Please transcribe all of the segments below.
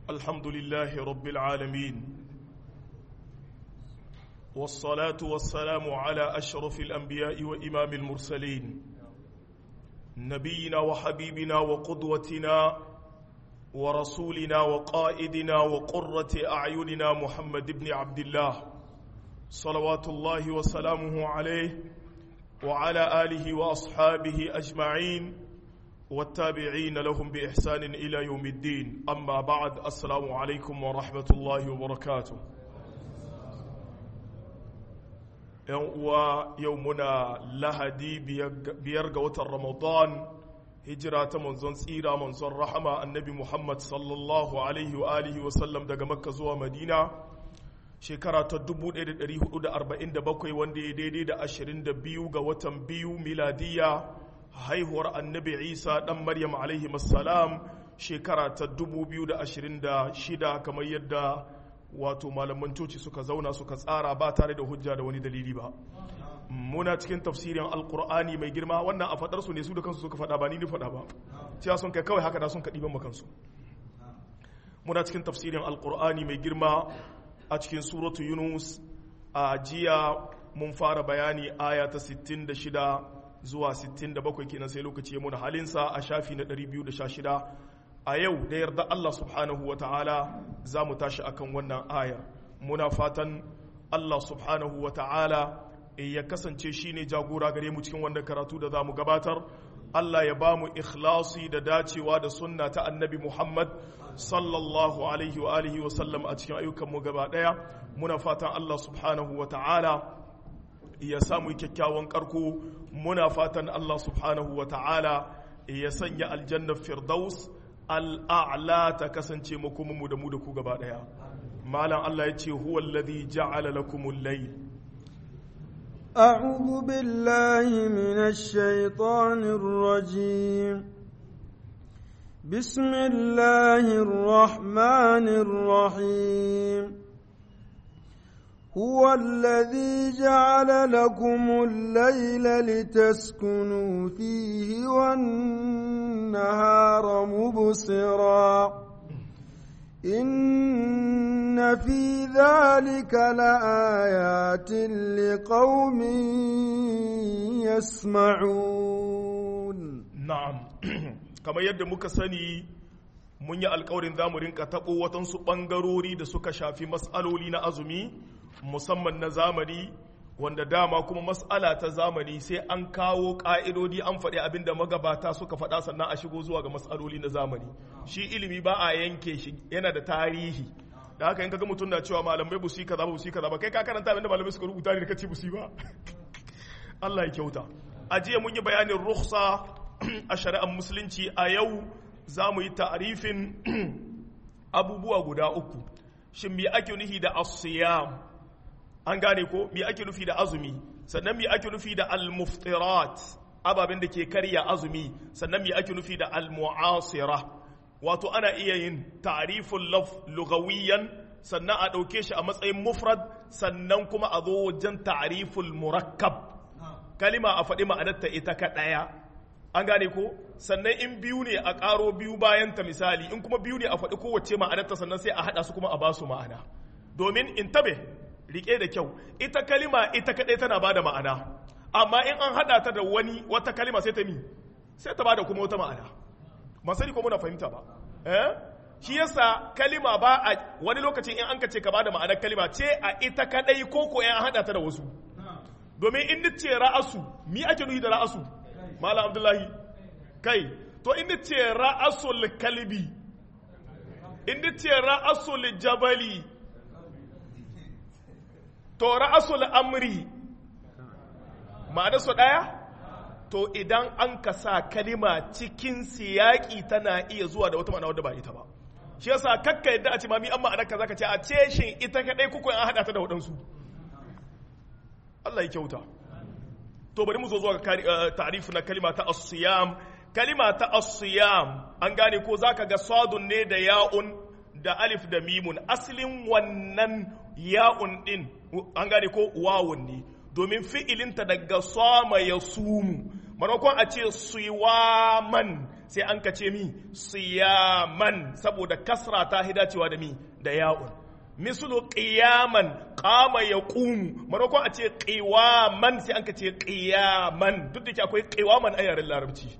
الحمد لله رب العالمين والصلاة والسلام على أشرف الأنبياء وإمام المرسلين نبينا وحبيبنا وقدوتنا ورسولنا وقائدنا وقرة أعيننا محمد بن عبد الله صلوات الله وسلامه عليه وعلى آله وأصحابه أجمعين والتابعين لهم بإحسان إلى يوم الدين أما بعد السلام عليكم ورحمة الله وبركاته ويومنا لهدي بيرغ وتر رمضان هجرة منزون سيرة منزون رحمة النبي محمد صلى الله عليه وآله وسلم دقى مكة زوى مدينة shekara ta 1447 wanda ya daidai da 22 ga watan biyu miladiya haihuwar annabi isa dan maryam alaihi salam shekara ta 2026 kamar yadda wato malaman coci suka zauna suka tsara ba tare da hujja da wani dalili ba muna cikin tafsirin alkur'ani mai girma wannan a fadar su ne su da kansu suka fada ba ni ni fada ba cewa sun kai kawai haka da sun kaɗi ban makansu muna cikin tafsirin alkur'ani mai girma a cikin suratu yunus a jiya mun fara bayani aya ta 66 zuwa 67 kenan sai lokaci ya muna halinsa a shafi na 216 a yau da yarda Allah subhanahu wa ta'ala za mu tashi akan wannan aya muna fatan Allah subhanahu wa ta'ala ya kasance shi ne jagora gare mu cikin wannan karatu da za mu gabatar Allah ya ba mu ikhlasi da dacewa da sunna ta annabi Muhammad sallallahu alaihi wa alihi wa sallam a cikin ayyukanmu gaba daya muna fatan Allah subhanahu wa ta'ala ya samu kyakkyawan karko muna fatan Allah subhanahu wa ta'ala ya sanya aljanna firdaus al'a'la ta kasance makomanmu da mu da ku gaba daya malam Allah ya ce huwa alladhi ja'ala lakumul layl أعوذ بالله من الشيطان الرجيم بسم الله الرحمن الرحيم هو الذي جعل لكم الليل لتسكنوا فيه والنهار مبصرا إن في ذلك لآيات لقوم يسمعون na'am kamar yadda muka sani mun yi alkawarin za mu rinka taɓo watansu ɓangarori da suka shafi mas'aloli na azumi musamman na zamani wanda dama kuma mas'ala ta zamani sai an kawo ƙa'idodi an faɗi abin da magabata suka faɗa sannan a shigo zuwa ga mas'aloli na zamani shi ilimi ba a yanke shi yana da tarihi da haka in kaga mutum na cewa malamai busi kaza ba busi kaza ba kai ka karanta abin da malamai suka rubuta ne da kace busi ba Allah ya kyauta a jiya mun yi bayanin rukhsa a shari'ar musulunci a yau za mu yi ta'arifin abubuwa guda uku shin me ake nufi da asiyam an gane ko me ake nufi da azumi sannan me ake nufi da almuftirat ababen da ke karya azumi sannan me ake nufi da almu'asira wato ana iya yin ta'riful laf lugawiyan sannan a ɗauke shi a matsayin mufrad sannan kuma a zo wajen ta'riful murakkab kalima a faɗi ma'anarta ita kaɗaya an gane ko sannan in biyu ne a ƙaro biyu bayan ta misali in kuma biyu ne a faɗi kowace ma'anarta sannan sai a haɗa su kuma a ba su ma'ana domin in tabe riƙe da kyau ita kalima ita kaɗai tana ba da ma'ana amma in an haɗa ta da wani wata kalima sai ta mi sai ta ba da kuma wata ma'ana ba sani ko muna fahimta ba eh shi yasa kalima ba a wani lokacin in an ka ce ka ba da ma'anar kalima ce a ita kaɗai ko ko in an haɗa ta da wasu domin in ce ra'asu mi ake nufi da ra'asu Malam Abdullahi, kai, to inda ce ra'asul kalbi, inda ce ra'asul jabali, to ra'asul amri, ma'ana su ɗaya? To idan an ka sa kalima cikin siyaƙi tana iya zuwa da wata ma'ana wadda ba ita ba. Shi yasa kakka yadda a ce mami an ma'anar ka zaka ce a ce shin ita kaɗai kuku an haɗa ta da waɗansu. Allah ya kyauta. to bari mu zo zuwa ta'rif na kalima ta as-siyam kalima ta as-siyam an gane ko zaka ga sadun ne da ya'un da alif da mimun aslin wannan ya'un din an gane ko wawun ne domin fi'ilinta daga sama ya sumu maimakon a ce siwaman sai an ka ce mi siyaman saboda kasra ta hidacewa da mi da ya'un mislu qiyaman qama yaqumu maimakon a ce qiwaman sai an ka ce qiyaman duk da ke akwai qiwaman a yaren larabci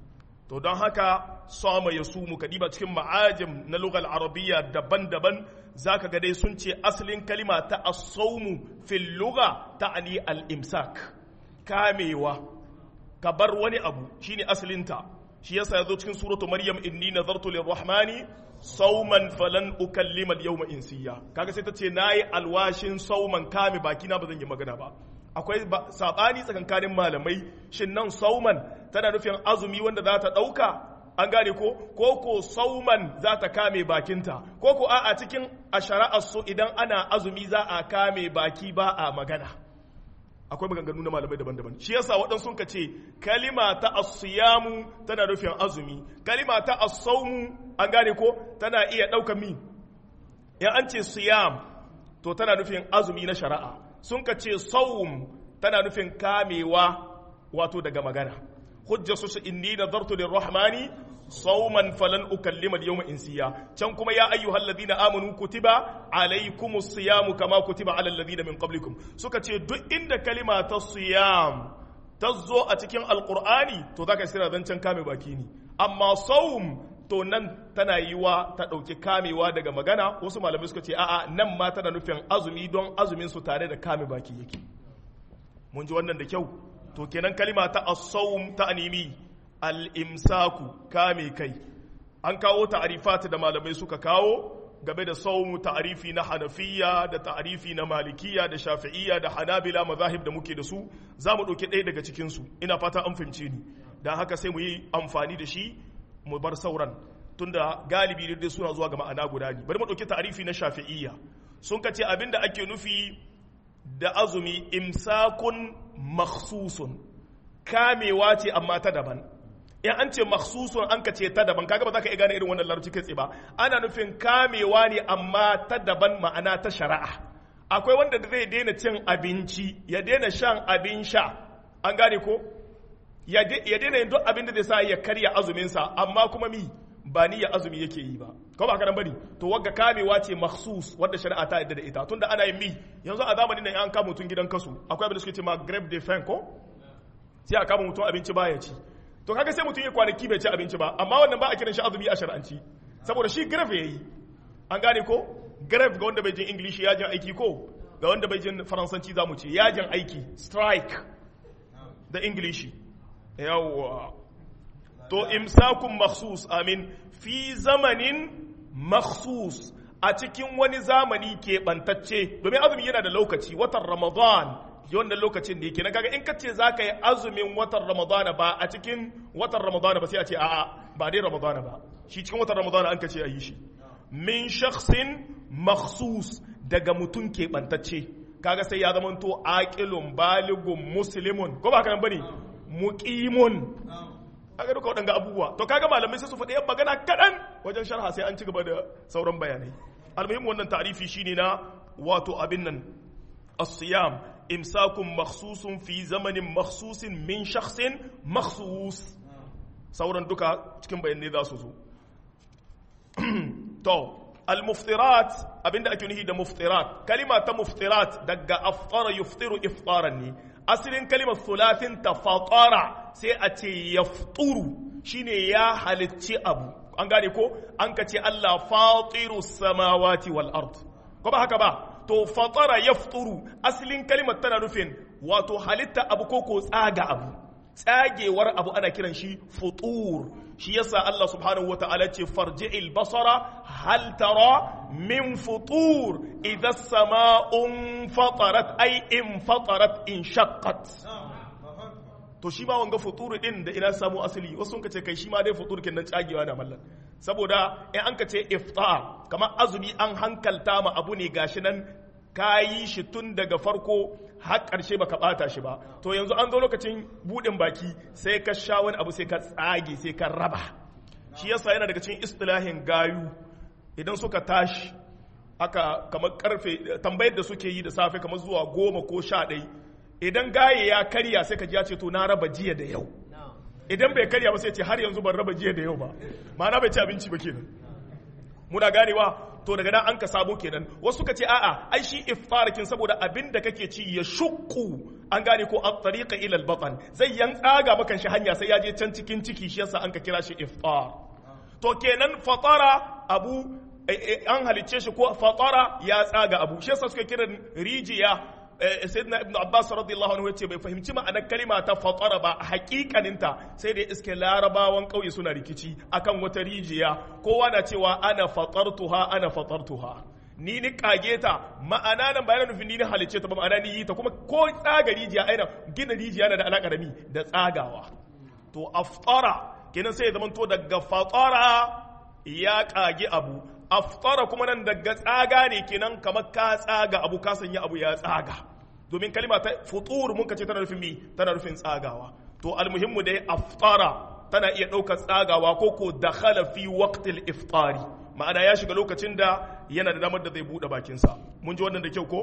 to don haka sama ya sumu kadiba cikin ma'ajim na lugal arabiyya daban-daban zaka ga dai sun ce asalin kalima ta as-sawmu fil lugha ta'ani al-imsak kamewa ka bar wani abu shine asalinta shi yasa yazo cikin suratu maryam inni nazartu lirrahmani sauman falan ukallima al-yawma insiya kaga sai ta ce nayi alwashin sauman kame baki na bazan yi magana ba akwai sabani tsakankanin malamai shin nan sauman tana nufin azumi wanda za ta dauka an gane ko ko ko sauman za ta kame bakinta ko ko a cikin a shari'ar su idan ana azumi za a kame baki ba a magana akwai maganganu na malamai daban-daban shi yasa waɗansu ka ce kalima ta asiyamu tana nufin azumi kalima ta asaumu an gane ko tana iya ɗaukar mi in an ce siyam to tana nufin azumi na shari'a sun ka ce saum tana nufin kamewa wato daga magana hujja su inni nazartu lirrahmani sauman falan ukallima al-yawma insiya can kuma ya ayyuhal ladina amanu kutiba alaykumus siyamu kama kutiba alal ladina min qablikum suka ce duk inda kalima ta siyam ta zo a cikin alqur'ani to zaka sira zancen kame baki ne amma saum to nan tana yiwa ta ɗauki kamewa daga magana wasu malamai suka ce a'a nan ma tana nufin azumi don azumin su tare da kame baki yake mun ji wannan da kyau to kenan kalima ta as-sawm ta animi al-imsaku kame kai an kawo ta'arifat da malamai suka kawo game da sawm ta'arifi na hanafiya da ta'arifi na malikiya da shafi'iyya da hanabila mazahib da muke da su za mu ɗauki ɗaya daga cikin su ina fata an fahimce ni dan haka sai mu yi amfani da shi mu bar sauran tunda galibi dai suna zuwa ga ma'ana guda ne bari mu ɗauki ta'arifi na shafi'iyya sun kace abinda ake nufi da azumi imsakun makhsusun kamewa ce amma ta daban in an ce makhsusun an ka ce ta daban kaga ba za ka iya gane irin wannan larabci kai ba ana nufin kamewa ne amma ta daban ma'ana ta shari'a akwai wanda zai daina cin abinci ya daina shan abin sha an gane ko ya daina yin duk abin da zai sa ya karya azuminsa amma kuma mi ba ni ya azumi yake yi ba ko ba karan bane to wagga kamewa ce makhsus wanda shari'a ta yadda da ita tunda ana yin mi yanzu a zamanin nan an kama mutum gidan kasu akwai abin da suke ce ma grave de faim ko sai a kama mutum abinci baya ci to kaga sai mutum ya kwanaki bai ci abinci ba amma wannan ba a kiran shi azumi a shar'anci saboda shi grave yayi an gane ko grave ga wanda bai jin english yajin aiki ko ga wanda bai jin faransanci zamu ce yajin aiki strike da english yawwa to imsakun makhsus amin fi zamanin makhsus a cikin wani zamani keɓantacce domin azumi yana da lokaci watan ramadan wannan lokacin da yake na kaga in ka ce za ka yi azumin watan ramadana ba a cikin watan ramadana ba sai a ce a'a ba dai ramadana ba shi cikin watan ramadana an ka ce a yi shi min shakhsin makhsus daga mutum keɓantacce kaga sai ya zamanto aqilun baligun muslimun ko ba haka nan bane muqimun aga duka waɗanga abubuwa to kaga malamai sai su faɗi yan magana kaɗan wajen sharha sai an ci gaba da sauran bayanai almuhimmin wannan ta'rifi shine na wato abin nan as-siyam imsakun makhsusun fi zamanin makhsusin min shakhsin makhsus sauran duka cikin bayanai za su zo to al-muftirat abinda ake nufi da muftirat kalima ta muftirat daga aftara yuftiru iftaran ne asalin kalimar sulatin ta fatara sai a ce ya shine ya halicci abu an gane ko an ka ce Allah fatiru samawati wal ard ko ba haka ba to fatara ya asalin kalimar tana nufin wato halitta abu ko ko tsaga abu tsagewar abu ana kiran shi futur shi yasa Allah subhanahu wata'ala ce farji'il basara hal tara min futur idza sama'un fatarat ay in fatarat in shaqqat to shi ma wanga futur din da ina samu asali wasu sun kace kai shi ma dai futur kin nan tsagewa na mallan saboda in an kace iftar kamar azumi an hankalta ma abu ne gashi nan kayi shi tun daga farko har ƙarshe baka ɓata shi ba to yanzu an zo lokacin buɗin baki sai ka sha wani abu sai ka tsage sai ka raba shi yasa yana daga cikin istilahin gayu idan suka tashi aka kamar karfe tambayar da suke yi da safe kamar zuwa goma ko sha ɗai idan gaye ya karya sai ka ji ya ce to na raba jiya da yau idan bai karya ba sai ce har yanzu ban raba jiya da yau ba ma'ana bai ci abinci ba kenan muna ganewa to daga nan an ka sabo kenan wasu ka ce a'a ai shi iftarakin saboda abin da kake ci ya shukku an gane ko at tariqa ila al batan zai yan tsaga maka shi hanya sai ya je can cikin ciki shi yasa an ka kira shi iftar to kenan fatara abu an halicce shi ko fatara ya tsaga abu shi yasa suka kiran rijiya sayyidina ibnu abbas radiyallahu anhu yace bai fahimci ma'anar kalima ta fatara ba hakikaninta sai da iske larabawan kauye suna rikici akan wata rijiya kowa na cewa ana fatartuha ana fatartuha ni ni kage ta ma'ana nan bayan nufin ni ni halicce ta ba ma'ana ni yi ta kuma ko tsaga rijiya aina gina rijiya na da alaka da mi da tsagawa to aftara kenan sai ya zama to daga fatara ya kage abu aftara kuma nan daga tsaga ne kenan kamar ka tsaga abu ka sanya abu ya tsaga domin kalima ta futur mun ce tana nufin mi tana nufin tsagawa to almuhimmu dai aftara tana iya ɗaukar tsagawa ko ko dakhala fi waqtil iftari ma'ana ya shiga lokacin da yana da damar da zai buɗe bakinsa mun ji wannan da kyau ko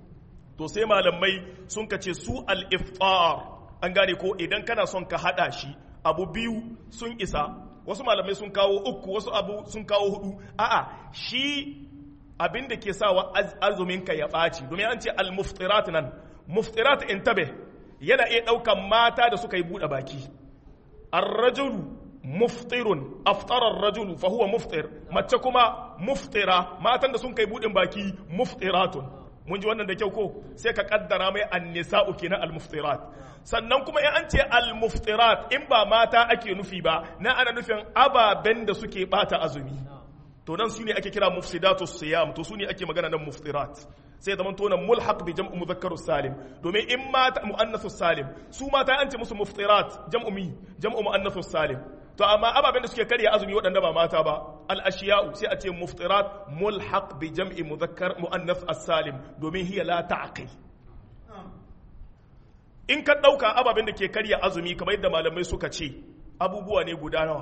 to sai malamai sun kace su al-iftar an gane ko idan kana son ka hada shi abu biyu sun isa wasu malamai sun kawo uku wasu abu sun kawo hudu a'a shi abin da ke sawa azumin ka ya ɓaci domin an ce al-muftirat nan muftirat intabe yana iya ɗaukan mata da suka yi buɗe baki ar-rajulu muftirun aftara ar-rajulu fa huwa muftir mace kuma muftira matan da sun kai buɗin baki muftiratun mun ji wannan da kyau ko sai ka kaddara mai annisa'u kenan al-muftirat sannan kuma in an ce al-muftirat in ba mata ake nufi ba na ana nufin ababen da suke bata azumi to nan su ne ake kira mufsidatu siyam to su ne ake magana nan muftirat sai zaman to nan mulhaq bi jam'u mudhakkarus salim domin in mata muannathus salim su mata an ce musu muftirat jam'u mi jam'u muannathus salim to amma ababen da suke karya azumi waɗanda ba mata ba al ashiya'u sai a ce muftirat mulhaq bi jam'i mudhakkar muannath as-salim domin hiya la ta'qil in ka ɗauka ababen da ke karya azumi kamar yadda malamai suka ce abubuwa ne guda nawa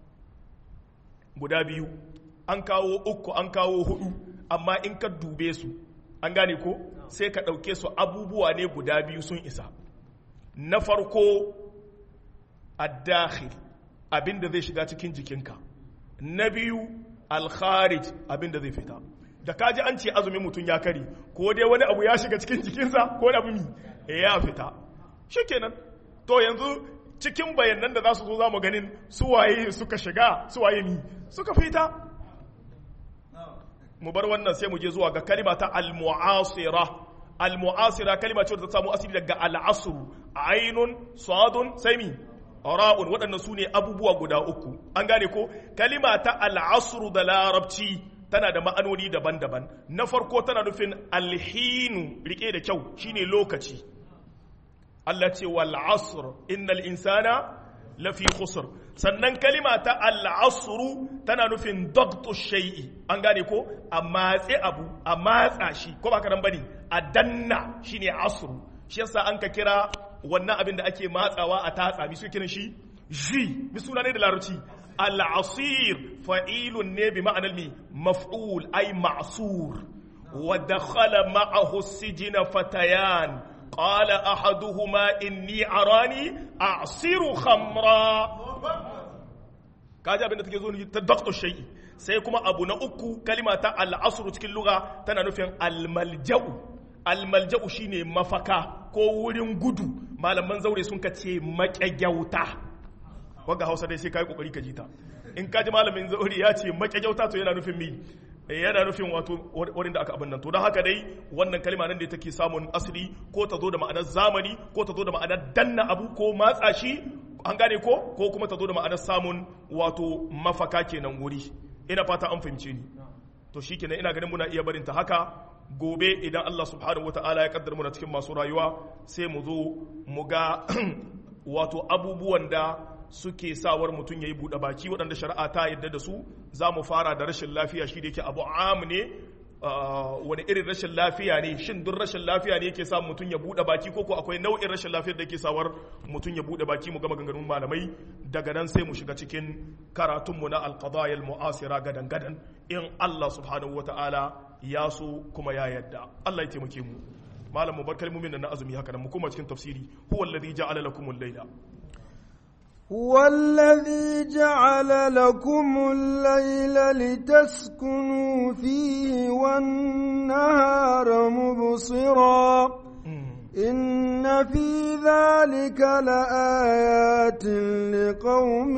guda biyu an kawo uku an kawo hudu amma in ka dube su an gane ko sai ka ɗauke su abubuwa ne guda biyu sun isa na farko addakhil abinda zai shiga cikin jikinka na biyu alkharij abinda zai fita da kaji an ce azumin mutum ya kari ko dai wani abu ya shiga cikin jikinsa ko wani abu mi ya fita shikenan to yanzu cikin bayanan da za su zo za mu ganin suwaye suka shiga suwaye ni suka fita mu bar wannan sai mu je zuwa ga kalima ta al-mu'asira al-mu'asira kalima ce da ta samu asiri daga al-asr ainun sadun sai mi ra'un waɗannan su ne abubuwa guda uku an gane ko kalima ta al-asr da larabci tana da ma'anoni daban-daban na farko tana nufin alhinu rike da kyau shine lokaci Allah ce wal asr innal insana lafi khusr sannan kalima ta al asru tana nufin dagtu shay'i an gane ko a matse abu a matsa shi ko ba karan bane a danna shine asru shi yasa an ka kira wannan abin da ake matsawa a tatsa mi su kiran shi ji mi suna ne da larabci al asir fa'ilun ne bi ma'anar mi maf'ul ay ma'sur wa dakhala ma'ahu sijina fatayan قال أحدهما إني أراني أعصر خمرا kaji abin da take zo ta dakto shay'i sai kuma abu na uku kalima ta al'asr cikin lugha tana nufin almalja'u almalja'u shine mafaka ko wurin gudu malaman zaure sun kace maƙyagyauta wanda Hausa dai sai kai kokari ka ji ta in kaji malamin zaure ya ce maƙyagyauta to yana nufin mi yana nufin wato wurin da aka abin nan to don haka dai wannan kalma nan da take samun asali ko ta zo da ma'anar zamani ko ta zo da ma'anar danna abu ko matsa shi an gane ko ko kuma ta zo da ma'anar samun wato mafaka kenan wuri ina fata an fahimce ni to shikenan ina ganin muna iya barin ta haka gobe idan Allah subhanahu wataala ya kaddara muna cikin masu rayuwa sai mu zo mu ga wato abubuwan da suke sawar mutum ya yi buɗe baki waɗanda shari'a ta yadda da su za mu fara da rashin lafiya shi da yake abu am ne wani irin rashin lafiya ne shin duk rashin lafiya ne yake sa mutum ya buɗe baki ko ko akwai nau'in rashin lafiyar da yake sawar mutum ya buɗe baki mu gama ganganun malamai daga nan sai mu shiga cikin karatunmu na alqadaya mu'asira gadan gadan in Allah subhanahu wata'ala ya so kuma ya yadda Allah ya taimake mu malam mu bar kalmomin na azumi haka nan mu koma cikin tafsiri huwa alladhi ja'ala lakumul layla هو الذي جعل لكم الليل لتسكنوا فيه والنهار مبصرا إن في ذلك لآيات لقوم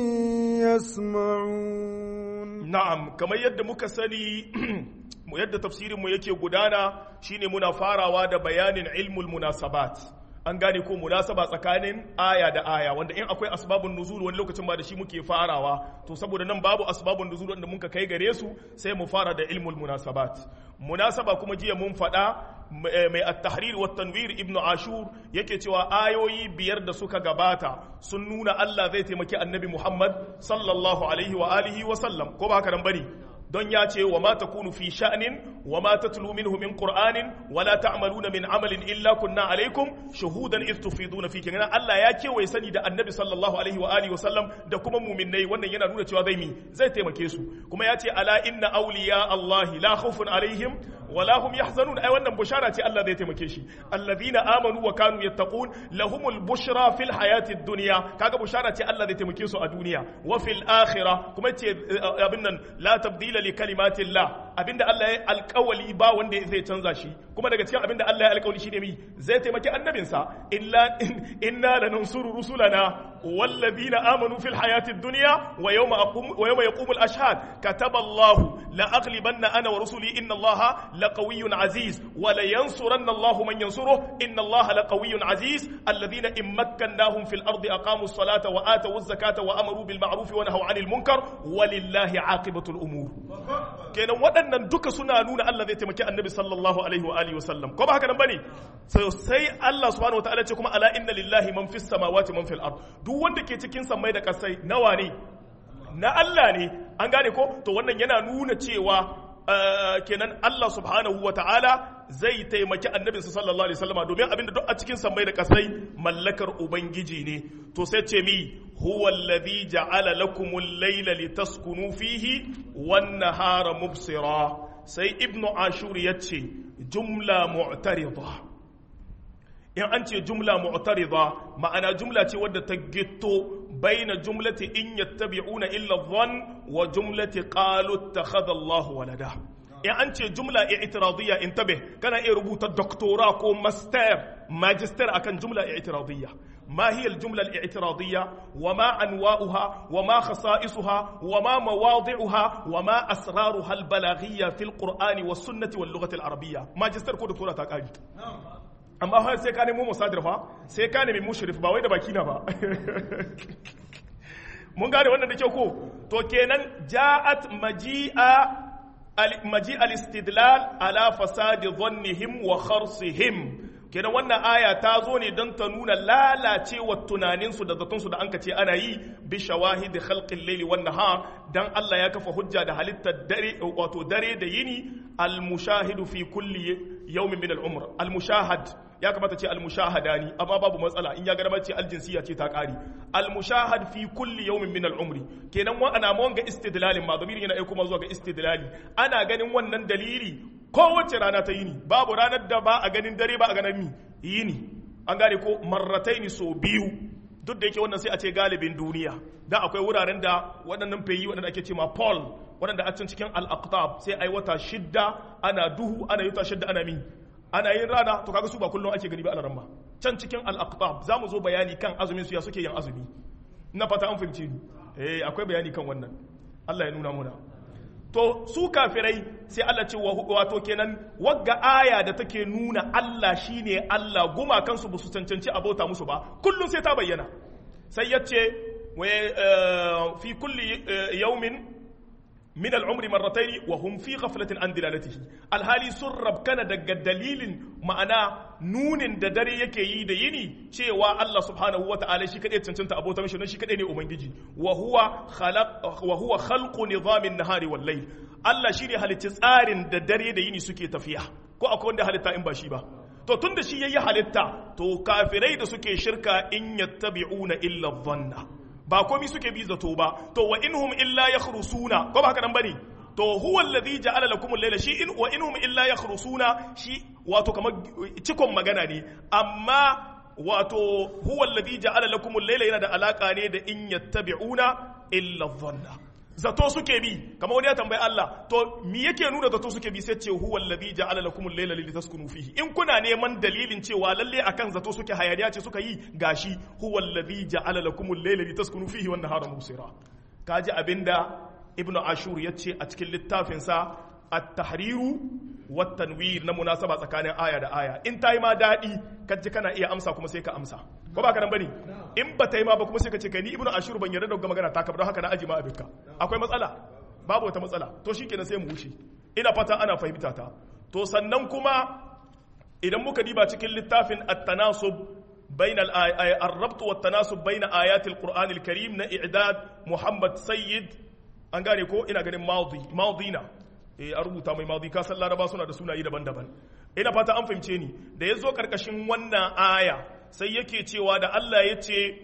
يسمعون na'am kamar yadda muka sani mu yadda tafsirin mu yake gudana shine muna farawa da bayanin ilmul munasabat an gane ko munasaba tsakanin aya da aya wanda in akwai asbabun nuzul wani lokacin ba da shi muke farawa to saboda nan babu asbabun nuzul wanda muka kai gare su sai mu fara da ilmul munasabat munasaba kuma jiya mun faɗa mai at-tahrir wa tanwir ibnu ashur yake cewa ayoyi biyar da suka gabata sun nuna Allah zai taimaki annabi Muhammad sallallahu alaihi wa alihi wa sallam ko ba haka nan bane don ya ce wa ma takunu fi sha'nin wa ma tatlu minhu min qur'anin wa la ta'maluna min amalin illa kunna alaikum shuhudan idh tufiduna fi kenan Allah ya kewaye sani da annabi sallallahu alaihi wa alihi wa sallam da kuma mu'minnai wannan yana nuna cewa zai mi zai taimake su kuma ya ce ala inna awliya Allah la khawfun alaihim wa la hum yahzanun ai wannan bushara ce Allah zai taimake shi alladhina amanu wa kanu yattaqun lahumul bushra fil hayatid dunya kaga bushara ce Allah zai taimake su a duniya wa fil akhirah kuma ce abin nan la tabdila li kalimatillah abinda Allah ya alkawali ba wanda zai canza shi kuma daga cikin abinda Allah ya alkawali shine mi zai taimaki annabinsa illa inna lanansuru rusulana والذين آمنوا في الحياة الدنيا ويوم أقوم ويوم يقوم الأشهاد كتب الله لأغلبن أنا ورسلي إن الله لقوي عزيز ولينصرن الله من ينصره إن الله لقوي عزيز الذين إن مكناهم في الأرض أقاموا الصلاة وآتوا الزكاة وأمروا بالمعروف ونهوا عن المنكر ولله عاقبة الأمور kenan waɗannan duka suna nuna Allah zai taimaki annabi sallallahu alaihi wa alihi wasallam ko ba haka nan bane sai Allah subhanahu wataala ce kuma ala inna lillahi man fis samawati man fil ard duk wanda ke cikin sammai da kasai nawa ne na Allah ne an gane ko to wannan yana nuna cewa kenan Allah subhanahu wa ta'ala zai taimaki annabinsa sallallahu alaihi wasallama domin abinda duk a cikin sammai da kasai mallakar ubangiji ne to sai ce mi huwa alladhi ja'ala lakumul layla litaskunu fihi wan nahara mubsira sai ibnu ashur yace jumla mu'tarida in an ce jumla mu'tarida ma'ana jumla ce wadda ta gitto baina jumlati in yattabi'una illa dhann wa jumlati qalu ittakhadha Allahu walada in an ce jumla i'tiradiyya intabih kana iya rubuta doctora ko master magister akan jumla i'tiradiyya ما هي الجملة الاعتراضية وما أنواؤها وما خصائصها وما مواضعها وما أسرارها البلاغية في القرآن والسنة واللغة العربية ماجستير كو دكتورة تاكاجي amma har sai ka nemo musadir fa sai ka nemi mushrif ba wai da baki na ba mun gane wannan da kyau ko to kenan ja'at maji'a maji al-istidlal ala fasadi dhannihim wa kharsihim kenan wannan aya ta zo ne don ta nuna lalacewar tunaninsu da zatonsu da an ka ce ana yi bi shawahidi khalqil layli wan nahar dan Allah ya kafa hujja da halittar dare wato dare da yini al mushahidu fi kulli yawmin min al umr al mushahad ya kamata ce al mushahadani amma babu matsala in ya ga ce al jinsiya ce ta kari al mushahad fi kulli yawmin min al umri kenan wa ana mawanga istidlalin ma zamirin yana aiko zuwa ga istidlali ana ganin wannan dalili kowace rana ta yini babu ranar da ba a ganin dare ba a ganin mi yini an gane ko marrataini so biyu duk da yake wannan sai a ce galibin duniya da akwai wuraren da waɗannan fayi waɗanda ake ce ma pol waɗanda a can cikin al-aqtab sai ai wata shidda ana duhu ana yuta shidda ana mi ana yin rana to kaga su ba kullum ake gani ba alaran ba can cikin al-aqtab za mu zo bayani kan azumin su ya suke yin azumi na fata an fahimci ni eh akwai bayani kan wannan Allah ya nuna muna to su kafirai sai Allah ce wato kenan wagga aya da take nuna Allah shine Allah guma kansu ba su cancanci abota musu ba kullum sai ta bayyana sai ya ce fi kulli yaumin min al'umri marrataini wa hum fi ghaflatin an dilalatihi alhali sun rabkana daga dalilin ma'ana nunin da dare yake yi da yini cewa Allah subhanahu wa ta'ala shi kadai cancanta abota mishi don shi kadai ne ubangiji wa huwa khalaq wa huwa khalqu nizamin nahari wal layl Allah shi ne halitta tsarin da dare da yini suke tafiya ko akwai wanda halitta in ba shi ba to tunda shi yayi halitta to kafirai da suke shirka in yattabi'una illa dhanna ba komi suke bi zato ba to wa inhum illa yakhrusuna ko ba haka nan bane to huwa alladhi ja'ala lakum al-layla shi in wa inhum illa yakhrusuna shi wato kamar cikon magana ne amma wato huwa alladhi ja'ala lakum al-layla yana da alaka ne da in yattabi'una illa dhanna zato suke bi kamar wani ya tambayi Allah to me yake nuna zato suke bi sai ce huwa alladhi ja'ala lakum al-layla litaskunu fihi in kuna neman dalilin cewa lalle akan zato suke hayaniya ce suka yi gashi huwa alladhi ja'ala lakum al-layla litaskunu fihi wan nahara mubsira kaji abinda ibnu ashur yace a cikin littafin sa at-tahriru wat tanwir na munasaba tsakanin aya da aya in tayi ma dadi kaji kana iya amsa kuma sai ka amsa ko ba ka nan bane in ba ta yi ma ba kuma sai ka ce kai ni ibnu ashur ban yarda da magana ta ka don haka na aji ma abinka akwai matsala babu wata matsala to shikenan sai mu wuce ina fata ana fahimta ta to sannan kuma idan muka diba cikin littafin at-tanasub بين الربط والتناسب بين آيات القرآن الكريم نا إعداد محمد سيد an gane ko ina ganin maudi maudina eh a rubuta mai maudi ka san laraba suna da sunaye daban-daban ina fata an fahimce ni da yazo karkashin wannan aya sai yake cewa da Allah ya ce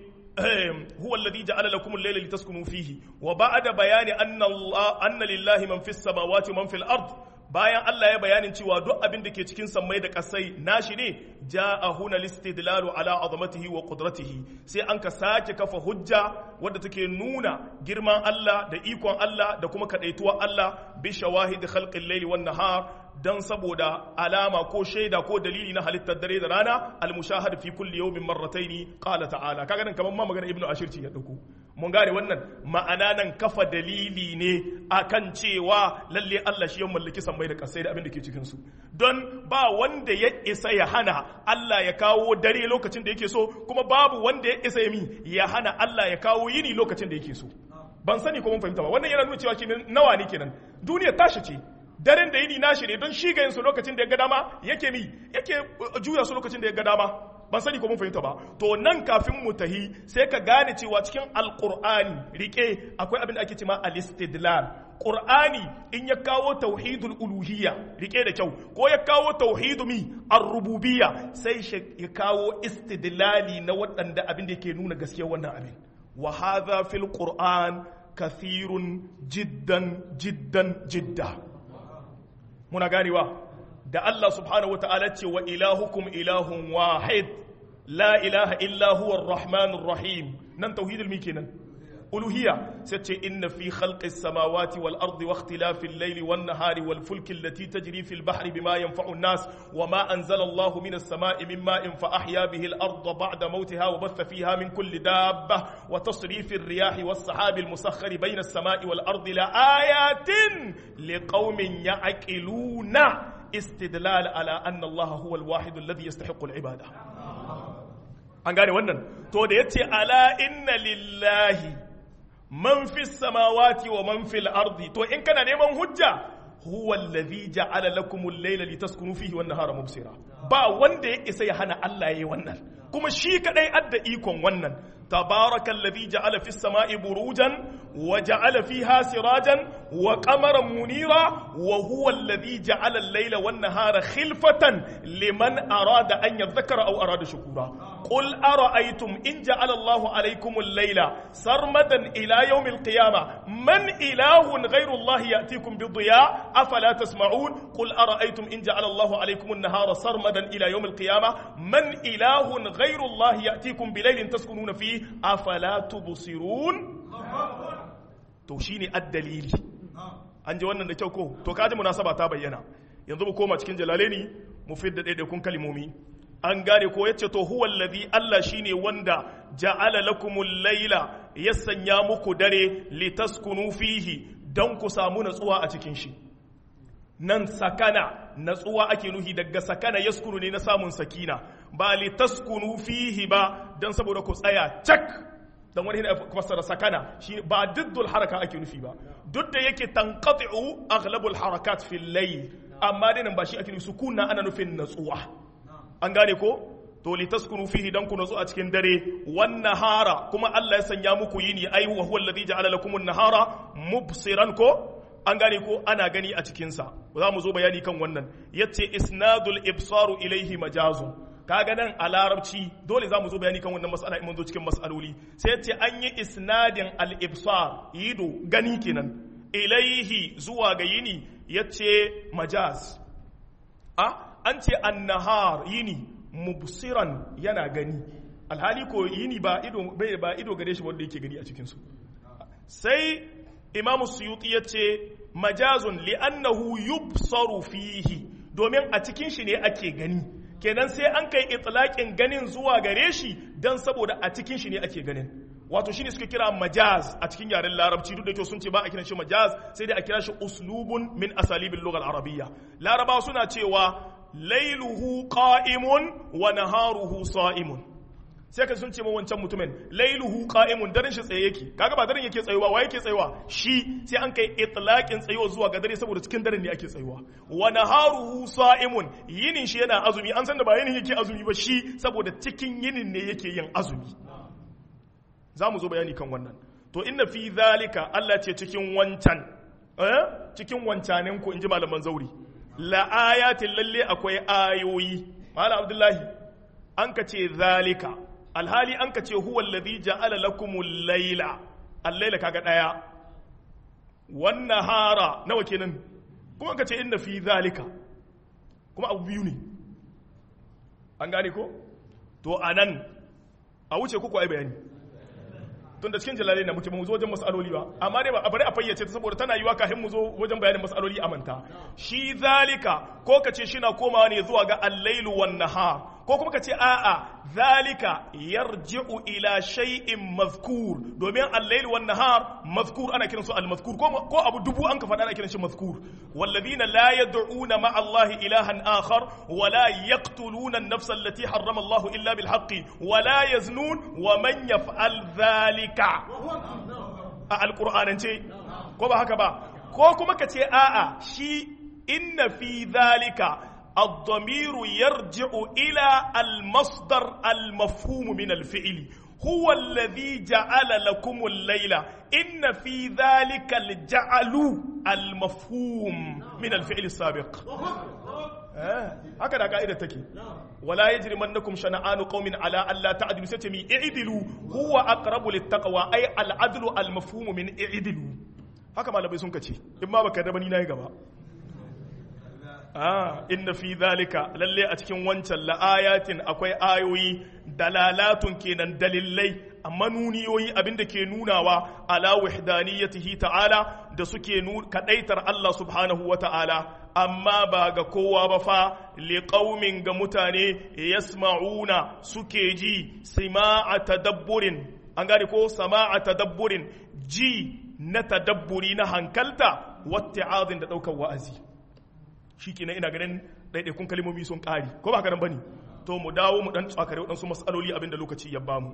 huwa alladhi ja'ala lakum al-layla litaskunu fihi wa ba'da bayani anna Allah anna lillahi man fis samawati man fil ard bayan Allah ya bayanin cewa duk abin da ke cikin sammai da kasai nashi ne ja'a huna listidlalu ala azamatihi wa qudratihi sai an ka sake kafa hujja wadda take nuna girman Allah da ikon Allah da kuma kadaituwar Allah bi shawahid khalqil layli wan nahar dan saboda alama ko shaida ko dalili na halittar dare da rana al mushahad fi kulli yawmin marrataini qala ta'ala kaga nan kaman ma magana ibnu ashir ce ya dauko mun gane wannan ma'ana nan kafa dalili ne akan cewa lalle Allah shi ya mallaki sammai da kasai da abin da ke cikin su don ba wanda ya isa ya hana Allah ya kawo dare lokacin da yake so kuma babu wanda ya isa ya mi ya hana Allah ya kawo yini lokacin da yake so ban sani ko mun fahimta ba wannan yana nuna cewa kenan nawa ne kenan duniya tashi ce daren da yini nashi ne don shi ga yin su lokacin da ya ga dama yake mi yake juya su lokacin da ya ga dama ban sani ko mun fahimta ba to nan kafin mu tahi sai ka gane cewa cikin alqur'ani rike akwai abin da ake cewa al-istidlal qur'ani in ya kawo tauhidul uluhiyya rike da kyau ko ya kawo tauhidu mi ar-rububiyya sai ya kawo istidlali na waɗanda abin da yake nuna gaskiyar wannan abin wa hadha fil qur'an kathirun jiddan jiddan jidda muna ganewa da Allah subhanahu wata'ala ce wa ilahukum ilahun wahid la ilaha illa huwa ar-rahmanur rahim nan tauhidul mi kenan uluhiyya sai ce inna fi khalqis samawati wal ardi wa ikhtilafil layli wan nahari wal fulki allati tajri fil bahri bima yanfa'u an-nas wa ma anzala Allahu minas sama'i min ma'in fa ahya bihi al-ardha ba'da mawtiha wa batha fiha min kulli dabba wa tasrifir riyahi was sahabi al-musakhkhari bayna as-sama'i wal ardi la ayatin liqaumin ya'qiluna استدلال على أن الله هو الواحد الذي يستحق العبادة an gane wannan to da yace ala inna lillahi man fi samawati wa man fil ardi to in kana neman hujja huwa alladhi ja'ala lakum al-layla litaskunu fihi wan nahara mubsira ba wanda ya isa ya hana Allah yayi wannan kuma shi kadai adda ikon wannan tabaraka alladhi ja'ala fis sama'i burujan wa ja'ala fiha sirajan wa qamaran munira wa huwa alladhi ja'ala al-layla wan nahara khilfatan liman arada an yadhakkara aw arada shukura qul ara'aytum in ja'ala Allahu alaykum al-layla sarmadan ila yawm al-qiyamah man ilahun ghayru Allah ya'tikum bi-dhiya afala tasma'un qul ara'aytum in ja'ala Allahu alaykum an-nahara sarmadan ila yawm al-qiyamah man ilahun ghayru Allah ya'tikum bi-laylin taskununa fihi afala tubsirun to shine addalili an ji wannan da kyau ko to kaji munasaba ta bayyana yanzu mu koma cikin jalalaini mu fidda daidaikun kalimomi an gane ko yace to huwa alladhi Allah shine wanda ja'ala lakumul layla ya sanya muku dare litaskunu fihi dan ku samu natsuwa a cikin shi nan sakana natsuwa ake nuhi daga sakana yaskunu ne na samun sakina ba litaskunu fihi ba dan saboda ku tsaya cak dan wani yana fassara sakana shi ba diddul haraka ake nufi ba duk da yake tanqati'u aghlabul harakat fil layl amma dai nan ba shi ake nufi sukuna ana nufin natsuwa an gane ko to litaskunu fihi dan ku natsu a cikin dare wan nahara kuma Allah ya sanya muku yini ai wa huwa alladhi ja'ala lakum an-nahara mubsiran ko an gane ko ana gani a cikinsa za mu zo bayani kan wannan yace isnadul ibsaru ilaihi majazun kaga nan a larabci dole za mu zo bayani kan wannan mas'ala in mun zo cikin mas'aloli sai yace an yi isnadin al ibsar yido gani kenan ilaihi zuwa ga yini yace majaz a an ce annahar yini mubsiran yana gani alhali ko yini ba ido bai ba ido gare shi wanda yake gani a cikin su sai imamu suyuti ya ce majazun li'annahu yubsaru fihi domin a cikin shi ne ake gani kenan sai an kai itlaqin ganin zuwa gare shi dan saboda a cikin shi ne ake ganin wato shine suka kira majaz a cikin yaren larabci duk da kyau sun ce ba a kiran shi majaz sai dai a kira shi uslubun min asalibil lughal arabiyya larabawa suna cewa lailuhu qa'imun wa naharuhu sa'imun sai ka sun ce ma wancan mutumin lailuhu qa'imun daren shi tsaye yake kaga ba daren yake tsayuwa wa yake tsayuwa shi sai an kai itlaqin tsayuwa zuwa ga dare saboda cikin daren ne ake tsayuwa wa naharuhu sa'imun yinin shi yana azumi an san da ba yinin yake azumi ba shi saboda cikin yinin ne yake yin azumi za mu zo bayani kan wannan to inna fi zalika Allah ce cikin wancan eh cikin wancanin ku inji malaman zauri la ayatin lalle akwai ayoyi malam abdullahi an ka ce zalika alhali an ka ce huwa alladhi ja'ala lakumul layla al-layla kaga daya wan nahara nawa kenan kuma ka ce inna fi zalika kuma abu biyu ne an gane ko to anan a wuce kuku ai bayani tun da cikin jalalai na muke mu zo wajen masaloli ba amma dai ba a bari a fayyace ta saboda tana yiwa kafin mu zo wajen bayanin masaloli a manta shi zalika ko ka ce shina komawa ne zuwa ga al-lailu wan nahar ko kuma ka ce a'a zalika yarji'u ila shay'in mazkur domin al-lailu wan nahar mazkur ana kiran su al-mazkur ko ko abu dubu an ka faɗa ana kiran shi mazkur walladhina la yad'una ma'a Allah ilahan akhar wa la yaqtuluna an-nafsa allati harrama Allah illa bil haqqi wa la yaznun wa man yaf'al dhalika a alqur'anance ko ba haka ba ko kuma ka ce a'a shi inna fi dhalika الضمير يرجع إلى المصدر المفهوم من الفعل هو الذي جعل لكم الليل إن في ذلك الجعل المفهوم من الفعل السابق هكذا قاعدة تكي ولا يجرمنكم شنآن قوم على ألا تعدلوا ستمي اعدلوا هو أقرب للتقوى أي العدل المفهوم من اعدلوا haka malamai sun kace in ma baka da bani na yi gaba ah inna fi zalika lalle a cikin wancan la'ayatin akwai ayoyi dalalatun kenan dalilai manuniyoyi abinda ke nunawa ala wahdaniyatihi ta'ala da suke kadaitar Allah subhanahu wa ta'ala amma ba ga kowa ba fa liqaumin ga mutane yasma'una suke ji sima'a tadabburin an gane ko sama'a tadabburin ji na tadabburi na hankalta watti'azin da daukar wa'azi shi kenan ina ganin ɗaiɗaikun kalmomi sun ƙari ko ba haka nan bane to mu dawo mu dan tsakare waɗansu matsaloli abinda lokaci ya bamu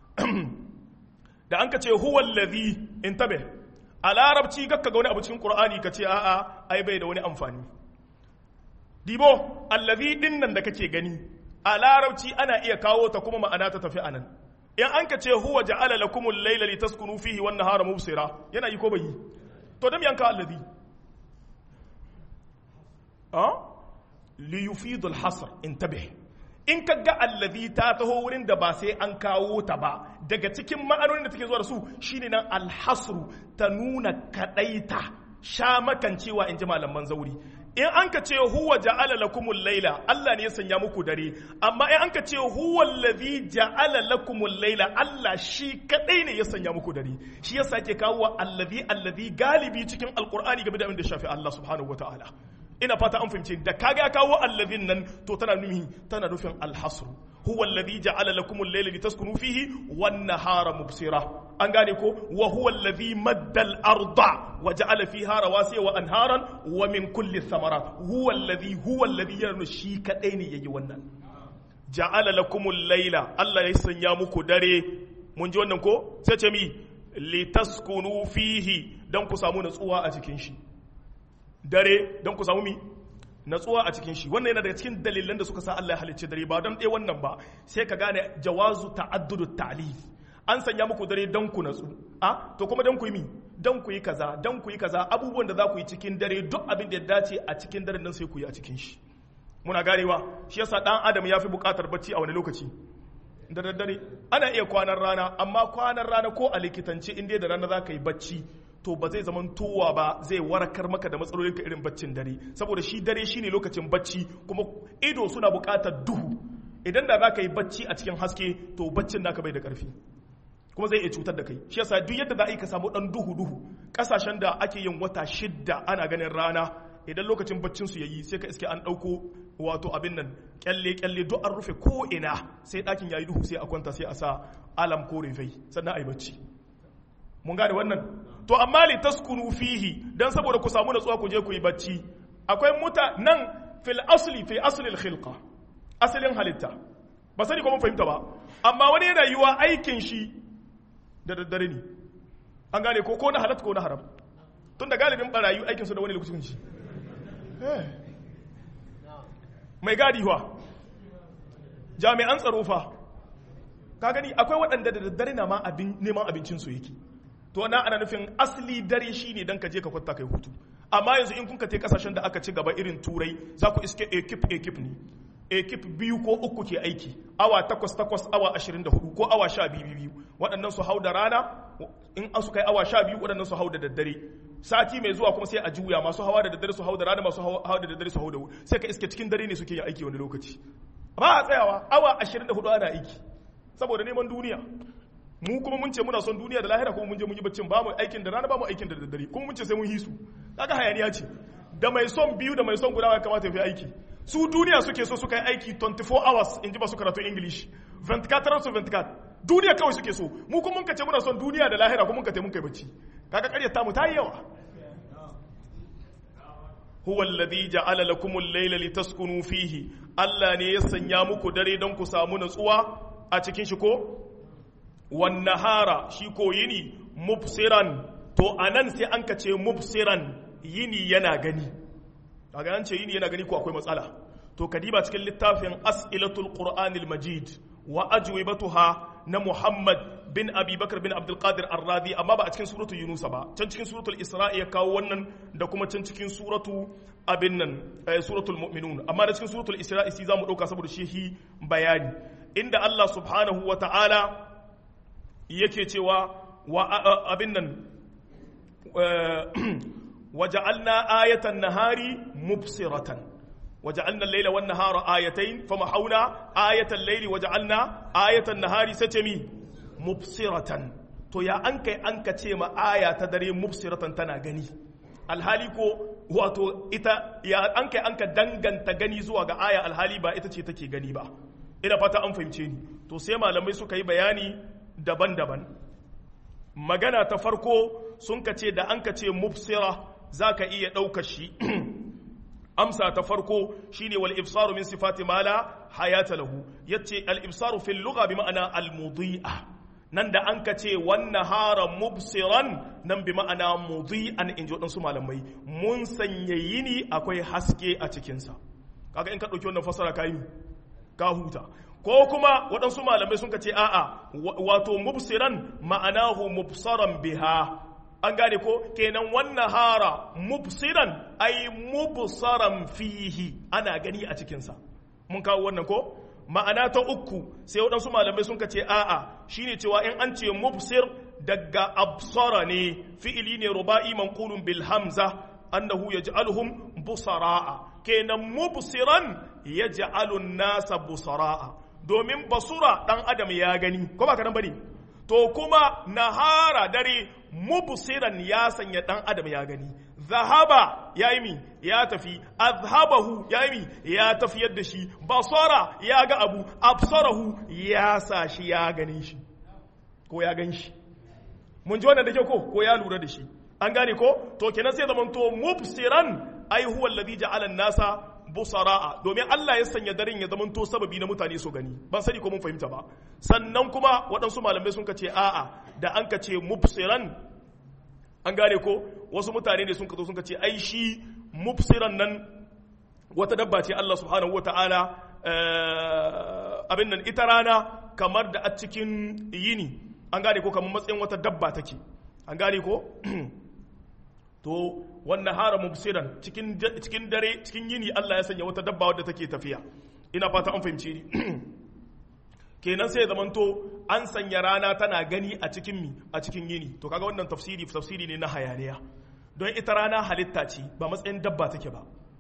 da an ka ce huwa allazi intabe a larabci gakka ga wani abu cikin qur'ani ka ce a'a ai bai da wani amfani dibo allazi din nan da kake gani a larabci ana iya kawo ta kuma ma'ana ta tafi anan in an ka ce huwa ja'ala lakumul layla litaskunu fihi wan nahara mubsira yana yi ko bai yi to dan yanka allazi liyufidu alhasr intabih in ka ga allazi ta taho wurin da ba sai an kawo ta ba daga cikin ma'anonin da take zuwa da su shine nan alhasru ta nuna kadaita sha makancewa in ji malaman zauri in an ka ce huwa ja'ala lakumul laila Allah ne ya sanya muku dare amma in an ka ce huwa allazi ja'ala lakumul laila Allah shi kadai ne ya sanya muku dare shi yasa ke kawo allazi allazi galibi cikin alqur'ani game da abin da shafi Allah subhanahu wataala ina fata an fahimce da kaga ya kawo allazin nan to tana nuhi tana nufin alhasr huwa alladhi ja'ala lakum al-layla litaskunu fihi wan nahara mubsira an gane ko wa huwa alladhi madda al-arda wa ja'ala fiha rawasiya wa anharan wa min kulli thamarat huwa alladhi huwa alladhi yana shi kadai ne yayi wannan ja'ala lakum al-layla Allah ya sanya muku dare mun ji wannan ko sai ce mi litaskunu fihi dan ku samu natsuwa a cikin shi dare don ku samu mi natsuwa a cikin shi wannan yana daga cikin dalilan da suka sa Allah ya halicce dare ba don ɗaya wannan ba sai ka gane jawazu ta'addudu ta'lif an sanya muku dare don ku natsu a to kuma don ku yi mi don ku yi kaza don ku yi kaza abubuwan da za ku yi cikin dare duk abin da ya dace a cikin daren nan sai ku yi a cikin shi muna ganewa shi yasa dan adam ya fi buƙatar bacci a wani lokaci da daddare ana iya kwanan rana amma kwanan rana ko a likitance in dai da rana za ka yi bacci to ba zai zaman towa ba zai warakar maka da matsalolin ka irin baccin dare saboda shi dare shine lokacin bacci kuma ido suna buƙatar duhu idan da za ka yi bacci a cikin haske to baccin naka bai da ƙarfi kuma zai iya cutar da kai shi yasa duk yadda za a yi ka samu dan duhu duhu kasashen da ake yin wata shidda ana ganin rana idan lokacin baccin su yayi sai ka iske an dauko wato abin nan kyalle kyalle duk an rufe ko ina sai dakin yayi duhu sai a kwanta sai a sa alam ko rufai sannan ayi bacci mun gane wannan to amma li taskunu fihi dan saboda ku samu natsuwa ku je ku yi bacci akwai muta nan fil asli fi asli al khilqa asalin halitta ba sani ko mun fahimta ba amma wani yana yiwa aikin shi da daddare ne an gane ko ko na halatta ko na haram tun da galibin barayu aikinsu da wani lokacin shi mai gadi wa jami'an tsaro fa ka gani akwai waɗanda da daddare na ma neman abincinsu yake to na ana nufin asali dare shi ne don ka je ka kwanta kai hutu amma yanzu in kun ka te kasashen da aka ci gaba irin turai za ku iske ekip ekip ne ekip biyu ko uku ke aiki awa takwas takwas awa ashirin da hudu ko awa sha biyu biyu waɗannan su hau da rana in an su kai awa sha biyu waɗannan su hau da daddare sati mai zuwa kuma sai a juya masu hawa da daddare su hau da rana masu hawa da daddare su hau da sai ka iske cikin dare ne suke yin aiki wani lokaci ba a tsayawa awa ashirin da hudu ana aiki saboda neman duniya mu kuma mun ce muna son duniya da lahira kuma mun je mun yi baccin ba mu aikin da rana ba mu aikin da daddare kuma mun ce sai mun hisu kaga hayaniya ce da mai son biyu da mai son guda ya kamata ya fi aiki su duniya suke so suka yi aiki 24 hours in ji ba su karatu english 24 su 24 duniya kawai suke so mu kuma mun kace muna son duniya da lahira kuma mun kace mun kai bacci kaga ƙaryar ta mu ta yi yawa huwa alladhi ja'ala lakum al-layla litaskunu fihi Allah ne ya sanya muku dare don ku samu natsuwa a cikin shi ko wan nahara shi ko yini mubsiran to anan sai an kace mubsiran yini yana gani kaga an ce yini yana gani ko akwai matsala to kadiba cikin littafin as'ilatul qur'anil majid wa ajwibatuha na muhammad bin abi bakar bin abdul qadir ar-radi amma ba a cikin suratul yunus ba can cikin suratul isra'i ya kawo wannan da kuma can cikin suratu abin nan suratul mu'minun amma da cikin suratul isra'i sai zamu dauka saboda shi bayani inda Allah subhanahu wa ta'ala yake cewa wa abin nan وجعلنا آية النهار مبصرة وجعلنا الليل والنهار آيتين فمحونا آية الليل وجعلنا آية النهار ستمي مبصرة to ya an kai an ka ce ma aya ta dare mubsiratan tana gani alhali ko wato ita ya an kai an ka danganta gani zuwa ga aya alhali ba ita ce take gani ba ina fata an fahimce ni to sai malamai suka yi bayani daban-daban magana ta farko sun ka ce da an ka ce mubsira za ka iya ɗaukar shi amsa ta farko shine wal ibsaru min sifati ma la hayata lahu yace al ibsaru fil lugha bi ma'ana al mudhi'a nan da an ka ce wan nahara mubsiran nan bi ma'ana mudhi'an in ji waɗansu malamai mun sanya yini akwai haske a cikinsa kaga in ka ɗauki wannan fasara ka yi ka huta ko kuma waɗansu malamai sun ka ce a'a wato mubsiran ma'anahu mubsaran biha an gane ko kenan wannan hara mubsiran ai mubsaran fihi ana gani a cikinsa mun kawo wannan ko ma'ana ta uku sai waɗansu malamai sun ka ce a'a shine cewa in an ce mubsir daga absara ne fi'ili ne ruba'i manqulun bil hamza annahu yaj'aluhum busara'a kenan mubsiran yaj'alu nasa busara'a domin basura dan adam ya gani ko ba kadan bane to kuma nahara dare mubsiran ya sanya dan adam ya gani zahaba ya yi mi ya tafi azhabahu ya yi mi ya tafiyar da shi basara ya ga abu absarahu ya sa shi ya gani shi ko ya gan shi mun ji wannan da ke ko ko ya lura da shi an gane ko to kenan sai zaman to mubsiran ai huwa alladhi ja'ala an-nasa busara'a domin Allah ya sanya daren ya zama to sababi na mutane su gani ban sani ko mun fahimta ba sannan kuma waɗansu malamai sun ce a'a da an ka ce mubsiran an gane ko wasu mutane ne sun ka zo sun ka ce ai shi mubsiran nan wata dabba ce Allah subhanahu wata'ala abin nan ita rana kamar da a cikin yini an gane ko kamar matsayin wata dabba take an gane ko to wannan hara mubsiran cikin cikin dare cikin yini Allah ya sanya wata dabba wadda take tafiya ina fata an fahimci ni kenan sai zamanto an sanya rana tana gani a cikin mi a cikin yini to kaga wannan tafsiri tafsiri ne na hayaniya don ita rana halitta ce ba matsayin dabba take ba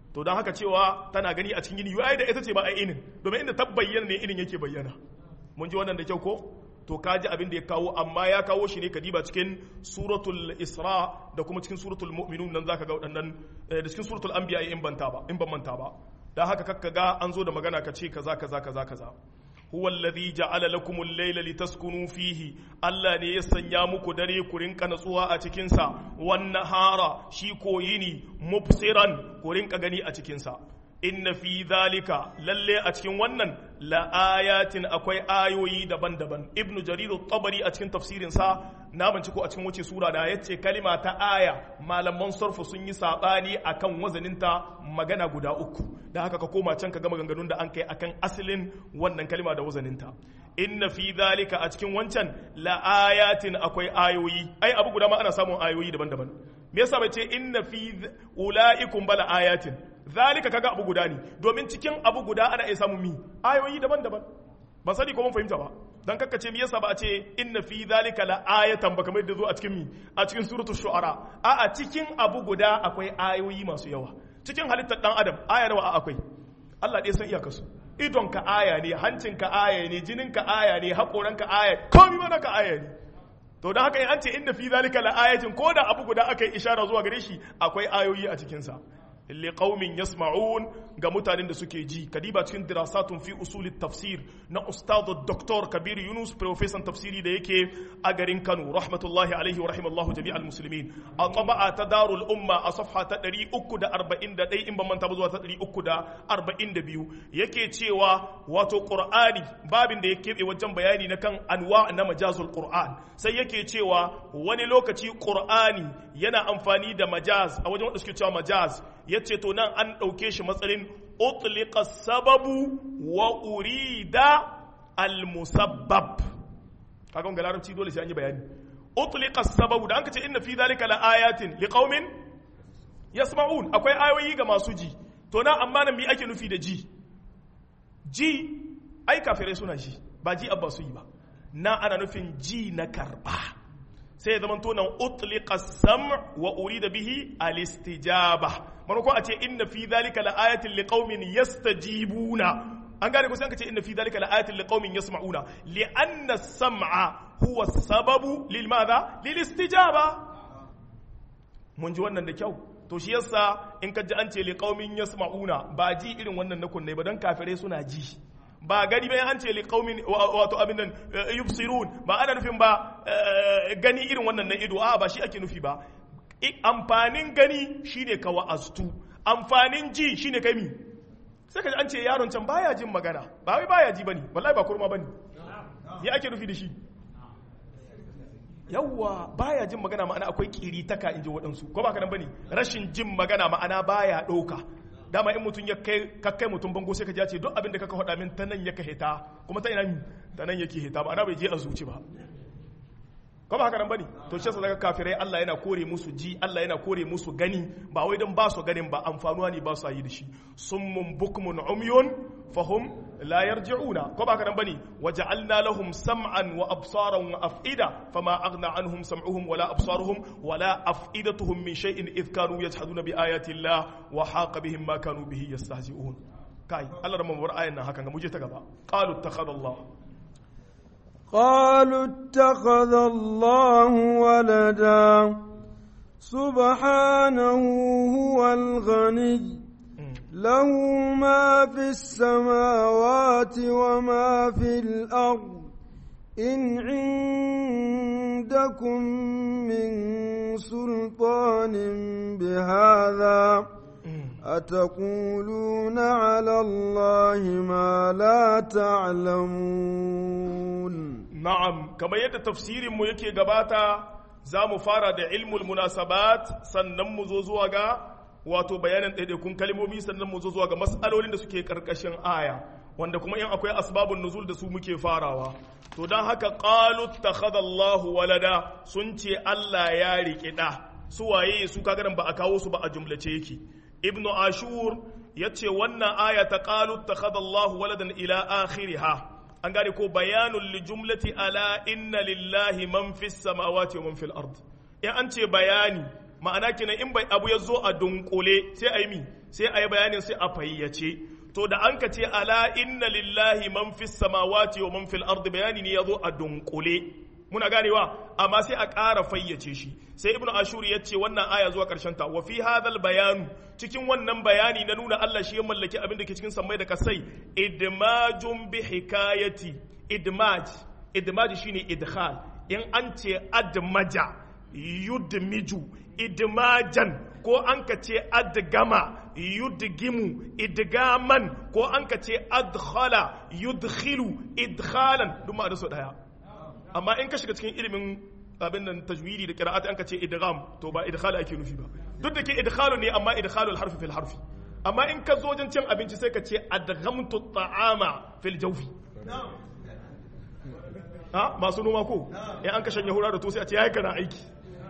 to don haka cewa tana gani a cikin gini yau da ita ce ba a inin domin inda ta bayyana ne inin yake bayyana mun ji wannan da kyau ko to ka ji abin da ya kawo amma ya kawo shi ne ka diba cikin suratul isra da kuma cikin suratul mu'minun nan zaka ga waɗannan da cikin suratul anbiya in banta ba in ban manta ba dan haka kakka ga an zo da magana ka ce kaza kaza kaza kaza huwa alladhi ja'ala lakum al-layla litaskunu fihi Allah ne ya sanya muku dare ku rinka natsuwa a cikin sa wan nahara shi ko yini mubsiran ku rinka gani a cikin sa inna fi dhalika lalle a cikin wannan la ayatin akwai ayoyi daban-daban ibnu jarir tabari a cikin tafsirin sa na banci ko a cikin wace sura da yace kalima ta aya malaman sarfu sun yi sabani akan wazaninta magana guda uku da haka ka koma can ka gama ganganun da an kai akan asalin wannan kalima da wazaninta inna fi dhalika a cikin wancan la ayatin akwai ayoyi ai abu guda ma ana samun ayoyi daban-daban me yasa bai ce inna fi ulaikum bala ayatin zalika kaga abu guda ne domin cikin abu guda ana iya samun mi ayoyi daban-daban ban sani ko mun fahimta ba dan kakkace me yasa ba a ce inna fi zalika la ayatan ba kamar yadda zo a cikin mi a cikin suratul shu'ara a a cikin abu guda akwai ayoyi masu yawa cikin halittar dan adam aya nawa akwai Allah ɗaya san iyakarsu idon ka aya ne hancin ka aya ne jinin ka aya ne hakoran ka aya komai mana ka aya ne to don haka in an ce inda fi zalika la ayatin ko da abu guda aka yi ishara zuwa gare shi akwai ayoyi a cikin sa liqaumin yasma'un ga mutanen da suke ji kadiba cikin dirasatun fi usulit tafsir na ustad dr kabir yunus professor tafsiri da yake a garin kano rahmatullahi alaihi wa rahimallahu jami'al muslimin a taba'a ta darul umma a safha ta 341 in ban manta ba zuwa ta 342 yake cewa wato qur'ani babin da ya keɓe wajen bayani na kan anwa na majazul qur'an sai yake cewa wani lokaci qur'ani yana amfani da majaz a wajen wanda suke cewa majaz ya ce to nan an ɗauke shi matsalin utlika sababu wa urida al-musabbab kaga wanga larabci dole sai an yi bayani utlika sababu da an ka ce inna fi zalika la ayatin liqaumin yasma'un akwai ayoyi ga masu ji to nan amma nan me ake nufi da ji ji ai kafirai suna ji ba ji abba su yi ba na ana nufin ji na karba sai ya zama to nan utlika sam wa urida bihi al-istijaba manako a ce inna fi dhalika la ayatin liqaumin yastajibuna an gane ko sai ka ce inna fi dhalika la ayatin liqaumin yasma'una li anna sam'a huwa sababu lil madha lil istijaba mun ji wannan da kyau to shi yasa in ka ji an ce liqaumin yasma'una ba ji irin wannan na kunne ba dan kafirai suna ji ba gani bayan an ce liqaumin wato abin nan yubsirun ba ana nufin ba gani irin wannan na ido a ba shi ake nufi ba amfanin gani shine ka wa'aztu amfanin ji shine kai mi sai ka an ce yaron can baya jin magana ba wai baya ji bane wallahi ba kurma bane ya ake nufi da shi yawwa baya jin magana ma'ana akwai kiri taka in ji waɗansu ko ba ka nan bane rashin jin magana ma'ana baya ɗauka dama in mutum ya kai kakkai mutum bango sai ka ji ce duk abin da kaka faɗa min ta nan yaka hita kuma ta ina ta nan yake hita ma'ana bai je a zuci ba ko ba haka nan bane to shi yasa daga kafirai Allah yana kore musu ji Allah yana kore musu gani ba wai dan ba su ganin ba amfanuwa ne ba su yi da shi summun bukmun umyun fahum la yarji'una ko ba haka nan bane waja'alna lahum sam'an wa absaran wa af'ida fama aghna anhum sam'uhum wala absaruhum wala af'idatuhum min shay'in idh kanu yajhaduna bi ayati Allah wa haqa bihim ma kanu bihi yastahzi'un kai Allah da mabar ayan nan hakan ga muje ta gaba qalu ittakhadha Allah قالوا اتخذ الله ولدا سبحانه هو الغني له ما في السماوات وما في الأرض إن عندكم من سلطان بهذا أتقولون على الله ما لا تعلمون na'am kamar yadda tafsirin mu yake gabata za mu fara da ilmul munasabat sannan mu zo zuwa ga wato bayanin ɗaiɗaikun kalmomi sannan mu zo zuwa ga mas'alolin da suke ƙarƙashin aya wanda kuma in akwai asbabun nuzul da su muke farawa to don haka qalu takhadallahu walada sun ce Allah ya riƙe ɗa su waye su kaga ba a kawo su ba a jumlace yake ibnu ashur yace wannan aya ta qalu takhadallahu waladan ila akhiriha an gane ko bayanun li jumlati ala inna lillahi man fis samawati wa man fil ard in an ce bayani ma'ana kenan in bai abu ya zo a dunkule sai a yi mi sai a yi bayanin sai a fayyace to da an ka ce ala inna lillahi man fis samawati wa man fil ardi bayani ne yazo a dunkule muna ganewa amma sai a ƙara fayyace shi sai ibnu ashur ya ce wannan aya zuwa ƙarshen ta wa fi hadhal bayanu cikin wannan bayani na nuna Allah shi ya mallaki abin da ke cikin sammai da kasai idmajun bi hikayati idmaj idmaj shine idkhal in an ce admaja yudmiju idmajan ko an ka ce adgama yudgimu idgaman ko an ka ce adkhala yudkhilu idkhalan duk ma da su daya amma in ka shiga cikin ilimin abin nan tajwidi da qira'at an ka ce idgham to ba idkhal ake nufi ba duk da ke idkhalu ne amma idkhalul harfi fil harfi amma in ka zo wajen cin abinci sai ka ce adghamtu ta'ama fil jawfi ha masu noma ko in an ka shanye hura da to sai a ce yayi kana aiki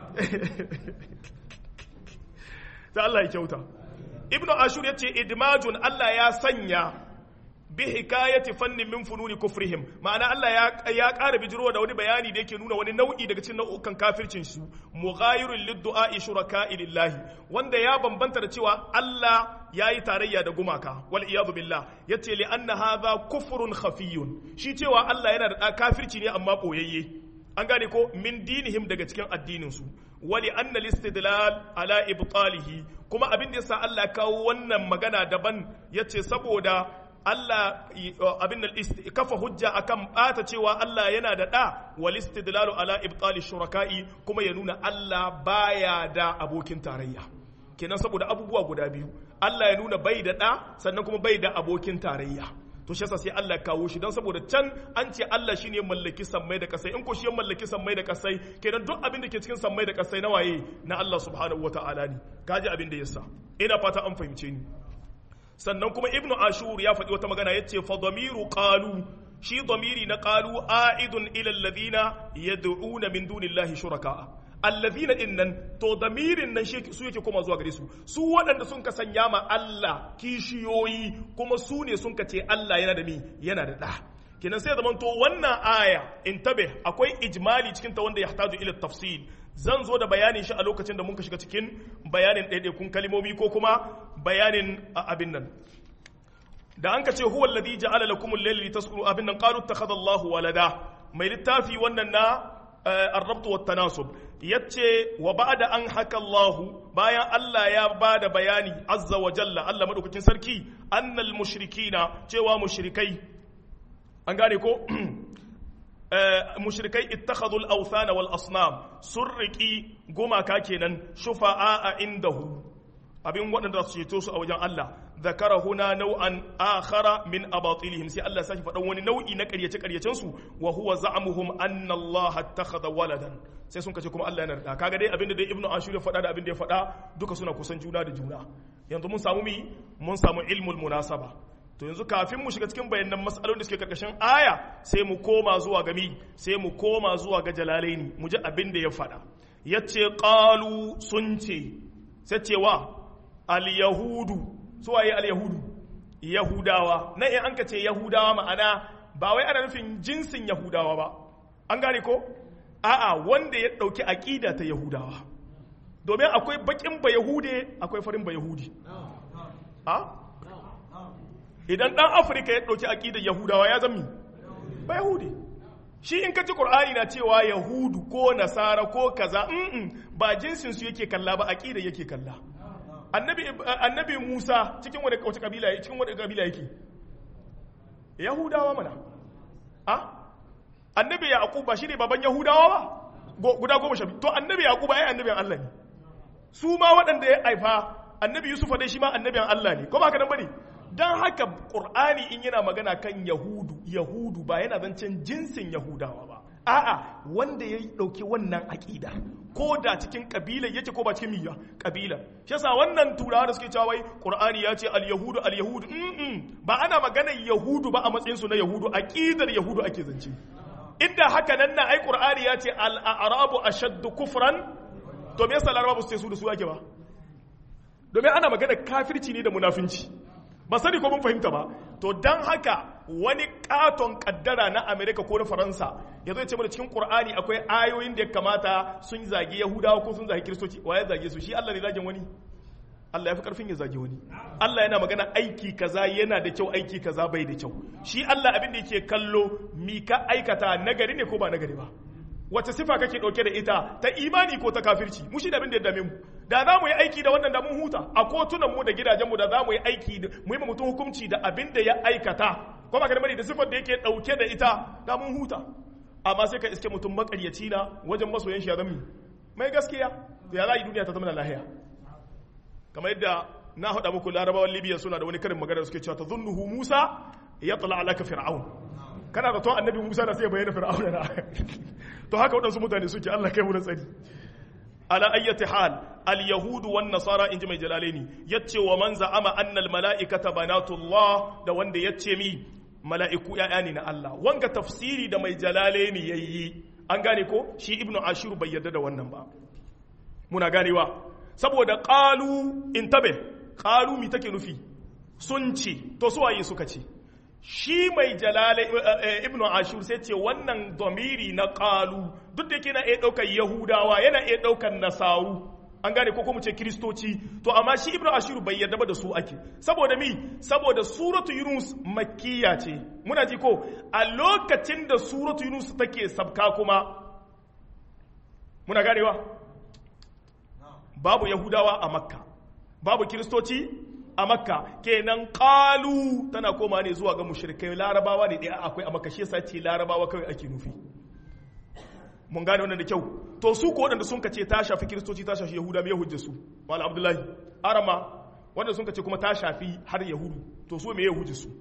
ta Allah ya kyauta ibnu ashur yace idmajun Allah ya sanya bi hikayati fannin min fununi kufrihim ma'ana Allah ya ya ƙara bijiro da wani bayani da yake nuna wani nau'i daga cikin nau'ukan kafircin su mughayirul liddu'a shuraka'i lillahi wanda ya bambanta da cewa Allah yayi tarayya da gumaka wal iyadu billah yace li anna hadha kufrun khafiyun shi cewa Allah yana da kafirci ne amma boyayye an gane ko min dinihim daga cikin addinin su wali anna listidlal ala ibtalihi kuma abin da yasa Allah kawo wannan magana daban yace saboda Allah abin da kafa hujja akan bata cewa Allah yana da da wal istidlalu ala ibtali shuraka'i kuma ya nuna Allah baya da abokin tarayya kenan saboda abubuwa guda biyu Allah ya nuna bai da da sannan kuma bai da abokin tarayya to shi yasa sai Allah ya kawo shi don saboda can an ce Allah shine ya mallaki sammai da kasai in ko shi ya mallaki sammai da kasai kenan duk abin da ke cikin sammai da kasai na waye na Allah subhanahu wataala ne kaji abin da yasa ina fata an fahimce ni sannan kuma ibnu ashur ya faɗi wata magana yace fa damiru qalu shi damiri na qalu aidun ila alladhina yad'una min dunillahi shuraka alladhina innan to damirin nan su yake koma zuwa gare su su waɗanda sun ka sanya ma Allah kishiyoyi kuma su ne sun ka ce Allah yana da mi yana da ɗa kenan sai zaman to wannan aya in tabe akwai ijmali cikin ta wanda ya hataju ila tafsil zan zo da bayanin shi a lokacin da muka shiga cikin bayanin ɗaiɗaikun kalimomi ko kuma bayanin abin nan da an ka ce huwa alladhi ja'ala lakum al-layla litaskunu abin nan qalu ittakhadha Allahu walada mai littafi wannan na ar-rabt wa tanasub yace wa ba'da an haka Allahu bayan Allah ya bada bayani azza wa jalla Allah madaukakin sarki annal mushrikina cewa mushrikai an gane ko mushrikai ittakhadhu al-awthana wal asnam sun riki gumaka kenan shufa'a indahu abin waɗanda su ceto su a wajen Allah zakara huna nau'an akhara min abatilihim sai Allah saki faɗan wani nau'i na ƙaryace ƙaryacen su wa huwa za'amuhum anna Allah attakhadha waladan sai sun kace kuma Allah yana da kaga dai abinda dai Ibn Ashur ya faɗa da abinda ya faɗa duka suna kusan juna da juna yanzu mun samu mi mun samu ilmul munasaba to yanzu kafin mu shiga cikin bayanan mas'alolin da suke karkashin aya sai mu koma zuwa ga mi sai mu koma zuwa ga jalalaini mu ji abin da ya faɗa yace qalu sun ce sai cewa al-yahudu su waye al-yahudu yahudawa na in an ka ce yahudawa ma'ana ba wai ana nufin jinsin yahudawa ba an gane ko a'a wanda ya dauki aqida ta yahudawa domin akwai bakin ba yahude akwai farin ba yahudi a idan dan afirka ya dauki aqidar yahudawa ya zami ba yahudi shi in ka ci qur'ani na cewa yahudu ko nasara ko kaza ba jinsin su yake kalla ba aqidar yake kalla annabi annabi Musa cikin wani wace kabila yake cikin wani kabila yake Yahudawa mana a annabi Yaqub ba shine baban Yahudawa ba guda goma sha to annabi Yaqub ai annabin Allah ne su ma waɗanda ya haifa annabi Yusuf dai shi ma annabin Allah ne ko ba haka nan bane dan haka Qur'ani in yana magana kan Yahudu Yahudu ba yana zancen jinsin Yahudawa ba a'a wanda ya dauki wannan aqida ko da cikin kabila yake ko ba cikin miya kabila shi yasa wannan turawa da suke cewa wai qur'ani ya ce al yahudu al yahudu ba ana magana yahudu ba a matsayin su na yahudu aqidar yahudu ake zance inda haka nan na ai qur'ani ya ce al a'rabu ashaddu kufran to me yasa larabawa su ce su da su ake ba domin ana magana kafirci ne da munafinci ba sani ko mun fahimta ba to dan haka wani katon kaddara na amerika ko na faransa ya zo ya ce mana cikin qur'ani akwai ayoyin da ya kamata sun zagi yahudawa ko sun zagi kiristoci wa ya zage su shi allah ne zagin wani Allah ya fi karfin ya zagi wani Allah yana magana aiki kaza yana da kyau aiki kaza bai da kyau shi Allah abin da yake kallo mi ka aikata nagari ne ko ba nagari ba wace sifa kake dauke da ita ta imani ko ta kafirci mu shi da abin da ya dame mu da za mu yi aiki da wannan da mun huta a kotunan mu da gidajen mu da za mu yi aiki da mu yi mutum hukunci da abin da ya aikata ko ba ka da da sifar da yake dauke da ita da mun huta amma sai ka iske mutum makaryaci na wajen masoyan shi ya zama mai gaskiya to ya za yi duniya ta zama lahiya kamar yadda na haɗa muku larabawan libya suna da wani karin magana suke cewa ta zunnuhu musa ya tsala alaka fir'aun kana da to annabi musa da sai ya bayyana fir'aun na to haka waɗansu mutane suke allah kai mu da tsari ala ayyati hal al yahudu wan nasara inji mai jalalaini yace wa man za'ama anna al mala'ikata banatullah da wanda yace mi mala'iku ya'ya ne na Allah wanga tafsiri da mai jalalaini yayi an gane ko shi ibnu ashur bai yarda da wannan ba muna ganewa saboda qalu intabe qalu mi take nufi sun ce to su waye suka ce shi mai jalale ibnu ashur sai ce wannan domiri na qalu duk da yake na iya daukar yahudawa yana iya daukar nasaru an gane ko kuma ce kristoci to amma shi ibnu ashur bai yarda ba da su ake saboda mi saboda suratu yunus makkiya ce muna ji ko a lokacin da suratu yunus take sabka kuma muna ganewa babu yahudawa a makka babu kiristoci a makka kenan kalu tana koma ne zuwa ga mushrikai larabawa ne ɗaya akwai a makka shi yasa ce larabawa kawai ake nufi mun gane wannan da kyau to su ko waɗanda sun kace ta shafi kiristoci ta shafi yahuda mai hujja su wala abdullahi arama wanda sun kace kuma ta shafi har yahudu to su me hujja su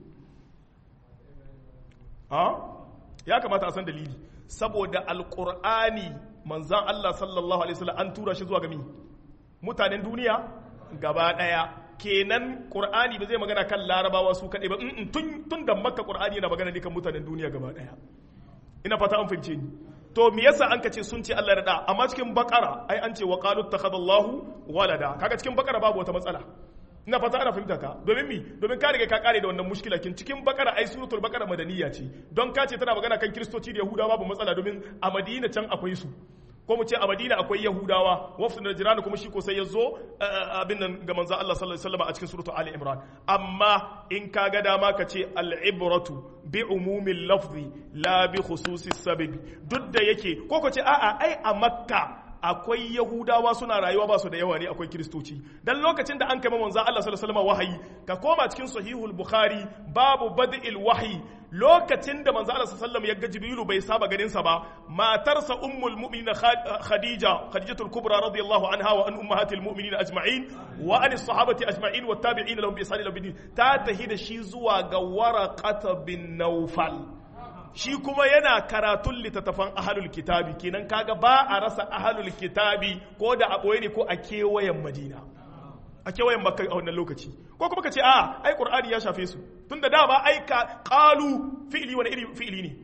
ha ya kamata a san dalili saboda alqur'ani manzan Allah sallallahu alaihi wasallam an tura shi zuwa ga mi mutanen duniya gaba daya kenan qur'ani ba zai magana kan larabawa su kadai ba tun tun da makka qur'ani yana magana ne kan mutanen duniya gaba daya ina fata an fahimce ni to me yasa an kace sun ce Allah ya da amma cikin bakara ai an ce wa qalu takhadallahu walada kaga cikin bakara babu wata matsala ina fata ana fahimta ka domin mi domin ka riga ka kare da wannan mushkila kin cikin bakara ai suratul bakara madaniya ce don ka ce tana magana kan kristoci da yahudawa babu matsala domin a madina can akwai su ko mu ce a madina akwai yahudawa wafsu da jirana kuma shi ko sai ya zo abin nan ga manzo Allah sallallahu alaihi wasallam a cikin suratul ali imran amma in ka ga dama ka ce al-ibratu bi umumil lafzi la bi khususis sababi duk da yake ko ko ce a'a ai a makka akwai yahudawa suna rayuwa ba su da yawa ne akwai kiristoci dan lokacin da an kama manzo Allah sallallahu alaihi wasallam wahayi ka koma cikin sahihul bukhari babu bad'il wahyi lokacin da manzo Allah sallallahu alaihi wasallam ya ga jibrilu bai saba ganin sa ba matarsa ummul mu'minin khadija khadijatul kubra radiyallahu anha wa an ummahatil mu'minin ajma'in wa an sahabati ajma'in wa tabi'in lahum bi ihsan ila bidin ta tahida shi zuwa ga waraqata bin nawfal shi kuma yana karatun littattafan ahalul kitabi kenan kaga ba a rasa ahalul kitabi ko da a ɓoye ne ko a kewayen madina a kewayen makka a wannan lokaci ko kuma ka ce a ai qur'ani ya shafe su tunda dama ai ka qalu fi'li wani iri fi'li ne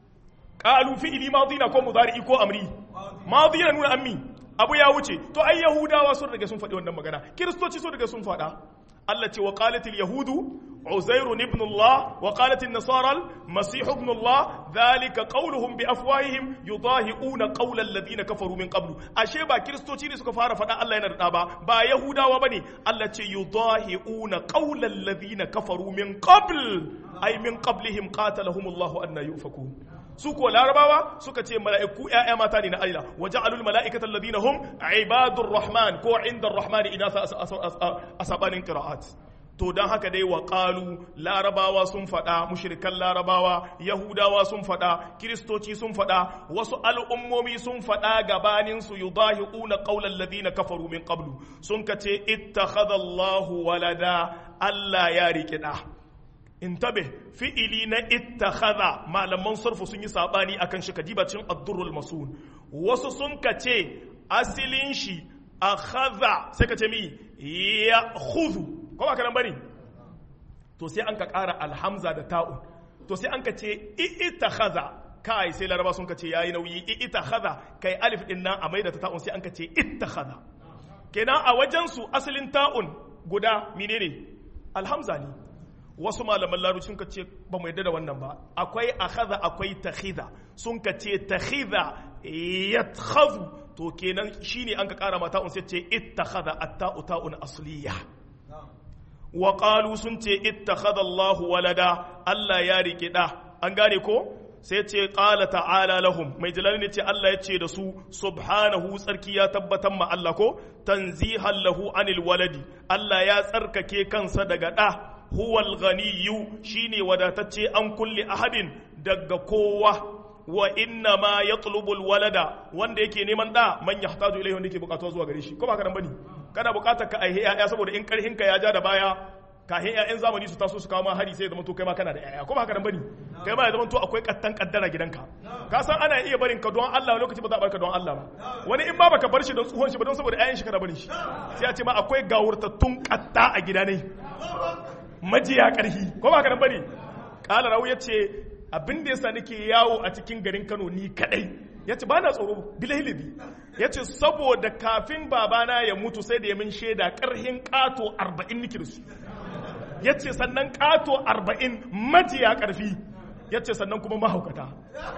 qalu fi'li madina ko mudari ko amri madina nuna ammi abu ya wuce to ai yahudawa sun riga sun faɗi wannan magana kiristoci sun riga sun faɗa Allah ce wa qalatil yahudu عزير ابن الله وقالت النصارى المسيح ابن الله ذلك قولهم بافواههم يضاهئون قول الذين كفروا من قبل ashe ba kristoci ne suka fara faɗa Allah yana da ba ba yahudawa bane Allah ce yudahi'una qawla alladhina kafaru min qabl ay min qablihim qatalahum Allah anna yufakun su ko larabawa suka ce mala'iku ‘ya'ya mata ne na Allah wa ja'alul mala'ikatan ladina hum ibadur rahman ko inda rahman ina a sabanin qira'at to don haka dai wa ƙalu larabawa sun faɗa mushirikan larabawa yahudawa sun faɗa kiristoci sun faɗa wasu al'ummomi sun faɗa gabanin su yudahiquna qawlan ladina kafaru min qablu sun kace ittakhadallahu walada Allah ya riƙe da intabe fi'ili na ittakhadha malaman sarfu sun yi sabani akan shi kadibacin ad-durrul masun wasu sun kace asilin shi akhadha sai kace mi ya khudhu ko ba kanan bane to sai an ka ƙara alhamza da ta'un to sai an ka ce ita khaza kai sai laraba sun ka ce yayi nauyi ita khaza kai alif din nan a maida ta ta'un sai an ka ce ita khaza kenan a wajen su asalin ta'un guda menene alhamza ne wasu malaman larabci sun ka ce ba mu yadda da wannan ba akwai akhadha akwai takhidha sun ka ce takhidha yatkhazu to kenan shine an ka kara mata un sai ce ittakhadha atta'u ta'un asliya wa qalu sun ce ittakhadha Allahu walada Allah ya rike da an gane ko sai ce qala ta'ala lahum mai jalali ne ce Allah ya ce da su subhanahu tsarki ya tabbatar ma Allah ko tanzihan lahu anil waladi Allah ya tsarkake kansa daga da huwal ghaniyyu shine wadatacce an kulli ahadin daga kowa wa inna ma yatlubul walada wanda yake neman da man yahtaju ilayhi wanda yake bukatuwa zuwa gare shi ko ba ka nan bane kana bukatar ka aihe yaya saboda in karhin ka ya ja da baya kahin ƴaƴan zamani su taso su kawo ma hari sai ya zama to kai ma kana da ƴaƴa ko ba haka nan bane kai ma ya zama to akwai kattan kaddara gidanka ka san ana iya barin ka don Allah lokaci ba za a barka don Allah ba wani in ba baka bar shi don tsohon shi ba don saboda ƴaƴan shi kana barin shi sai a ce ma akwai gawurtattun katta a gida ne majiya karhi ko ba haka nan bane kala rawu yace abin da yasa nake yawo a cikin garin Kano ni kadai yace ba na tsoro bilahilibi yace saboda kafin babana ya mutu sai da ya min shaida karhin kato 40 nake da su ya ce sannan ƙato arba'in majiya ƙarfi ya ce sannan kuma mahaukata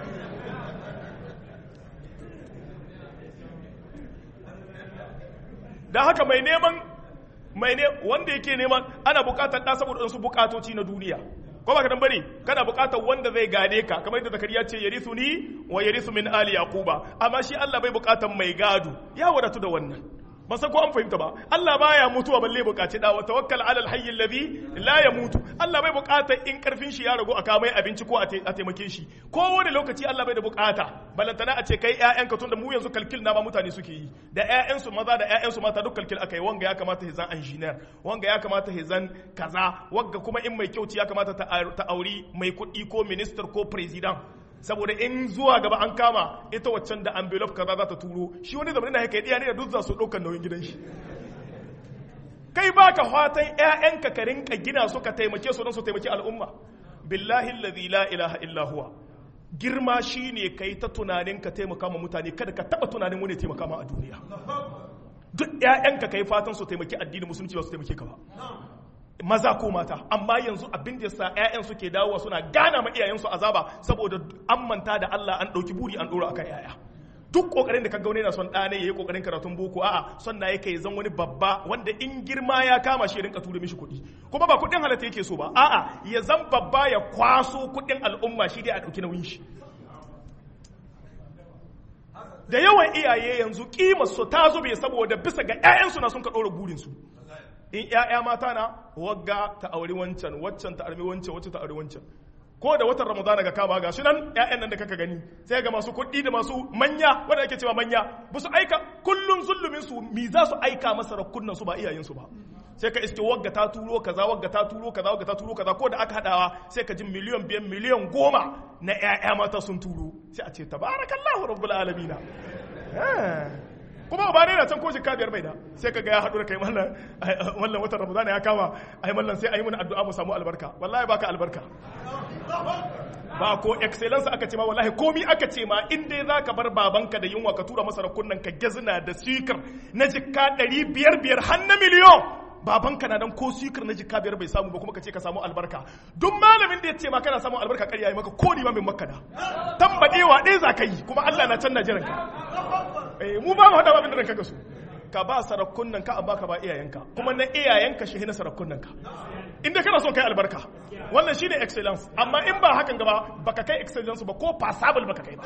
da haka mai neman mai ne wanda yake neman ana bukatar ɗa saboda su bukatoci na duniya ko ba ka dan bane kana bukatar wanda zai gade ka kamar yadda zakariya ce yarithu ni wa yarithu min ali yaquba amma shi Allah bai bukatar mai gado ya wadatu da wannan ba san ko an fahimta ba Allah baya mutuwa balle bukaci da wa tawakkal ala alhayy alladhi la yamutu Allah bai bukata in karfin shi ya ragu a kamai abinci ko a taimake shi ko wani lokaci Allah bai da bukata balantana a ce kai ƴaƴanka tunda mu yanzu kalkil na ma mutane suke yi da ƴaƴansu maza da ƴaƴansu mata duk kalkil akai wanga ya kamata hizan engineer wanga ya kamata hizan kaza wanga kuma in mai kyauci ya kamata ta auri mai kuɗi ko minister ko president saboda in zuwa gaba an kama ita waccan da envelope kaza za ta turo shi wani zamanin na haka ya ne da duk za su ɗaukar nauyin gidan shi kai baka fatan ƴaƴanka ka rinka gina su ka taimake su don su taimaki al'umma billahi allazi la ilaha illa huwa girma shine kai ta tunanin ka taimaka ma mutane kada ka taba tunanin wani taimaka ma a duniya duk ƴaƴanka kai fatan su taimaki addinin musulunci ba su taimake ka ba maza ko mata amma yanzu abin da yasa ƴaƴan suke dawowa suna gana ma iyayensu azaba saboda an manta da Allah an ɗauki buri an ɗora akan ƴaƴa duk kokarin da ka gaune na son ɗane yayi kokarin karatun boko a'a son na yake zan wani babba wanda in girma ya kama shi rinka tura mishi kuɗi kuma ba kuɗin halatta yake so ba a'a ya zan babba ya kwaso kuɗin al'umma shi dai a ɗauki nauyin shi da yawan iyaye yanzu kimar su ta zube saboda bisa ga ƴaƴansu na sun ka ɗora burin su in ‘ya'ya mata na wagga ta auri wancan waccan ta armi wancan wacce ta auri wancan ko da watan ramadana ga kama ga shi nan ‘ya'yan nan da kaka gani sai ga masu kuɗi da masu manya wanda ake cewa manya ba su aika kullum zulumin su mi za su aika masa rakunan su ba iyayen su ba sai ka iske wagga ta turo kaza wagga ta turo kaza wagga ta turo kaza ko da aka hadawa sai ka ji miliyan biyan miliyan goma na ‘ya'ya mata sun turo sai a ce tabarakallahu rabbul alamina kuma ba ne na can ko jikka biyar bai da sai kaga ya haɗu da kai mallan wallan watan ramadan ya kama ai mallan sai ayi mana addu'a mu samu albarka wallahi baka albarka ba ko excellence aka ce ma wallahi komi aka ce ma in dai zaka bar babanka da yunwa ka tura masa rakunan ka gezina da sikir na jikka ɗari biyar biyar har na miliyon babanka na dan ko sikir na jikka biyar bai samu ba kuma ka ce ka samu albarka duk malamin da ya ce ma kana samun albarka ƙarya yi maka ko ni ma min makka da tambadewa ɗaya za ka yi kuma Allah na can na jiran ka mu ba mu hada abin da ranka ga su ka ba sarakunan ka amma ka ba iyayenka kuma na iyayenka shi na sarakunan ka inda kana son kai albarka wannan shine excellence amma in ba hakan gaba baka kai excellence ba ko passable baka kai ba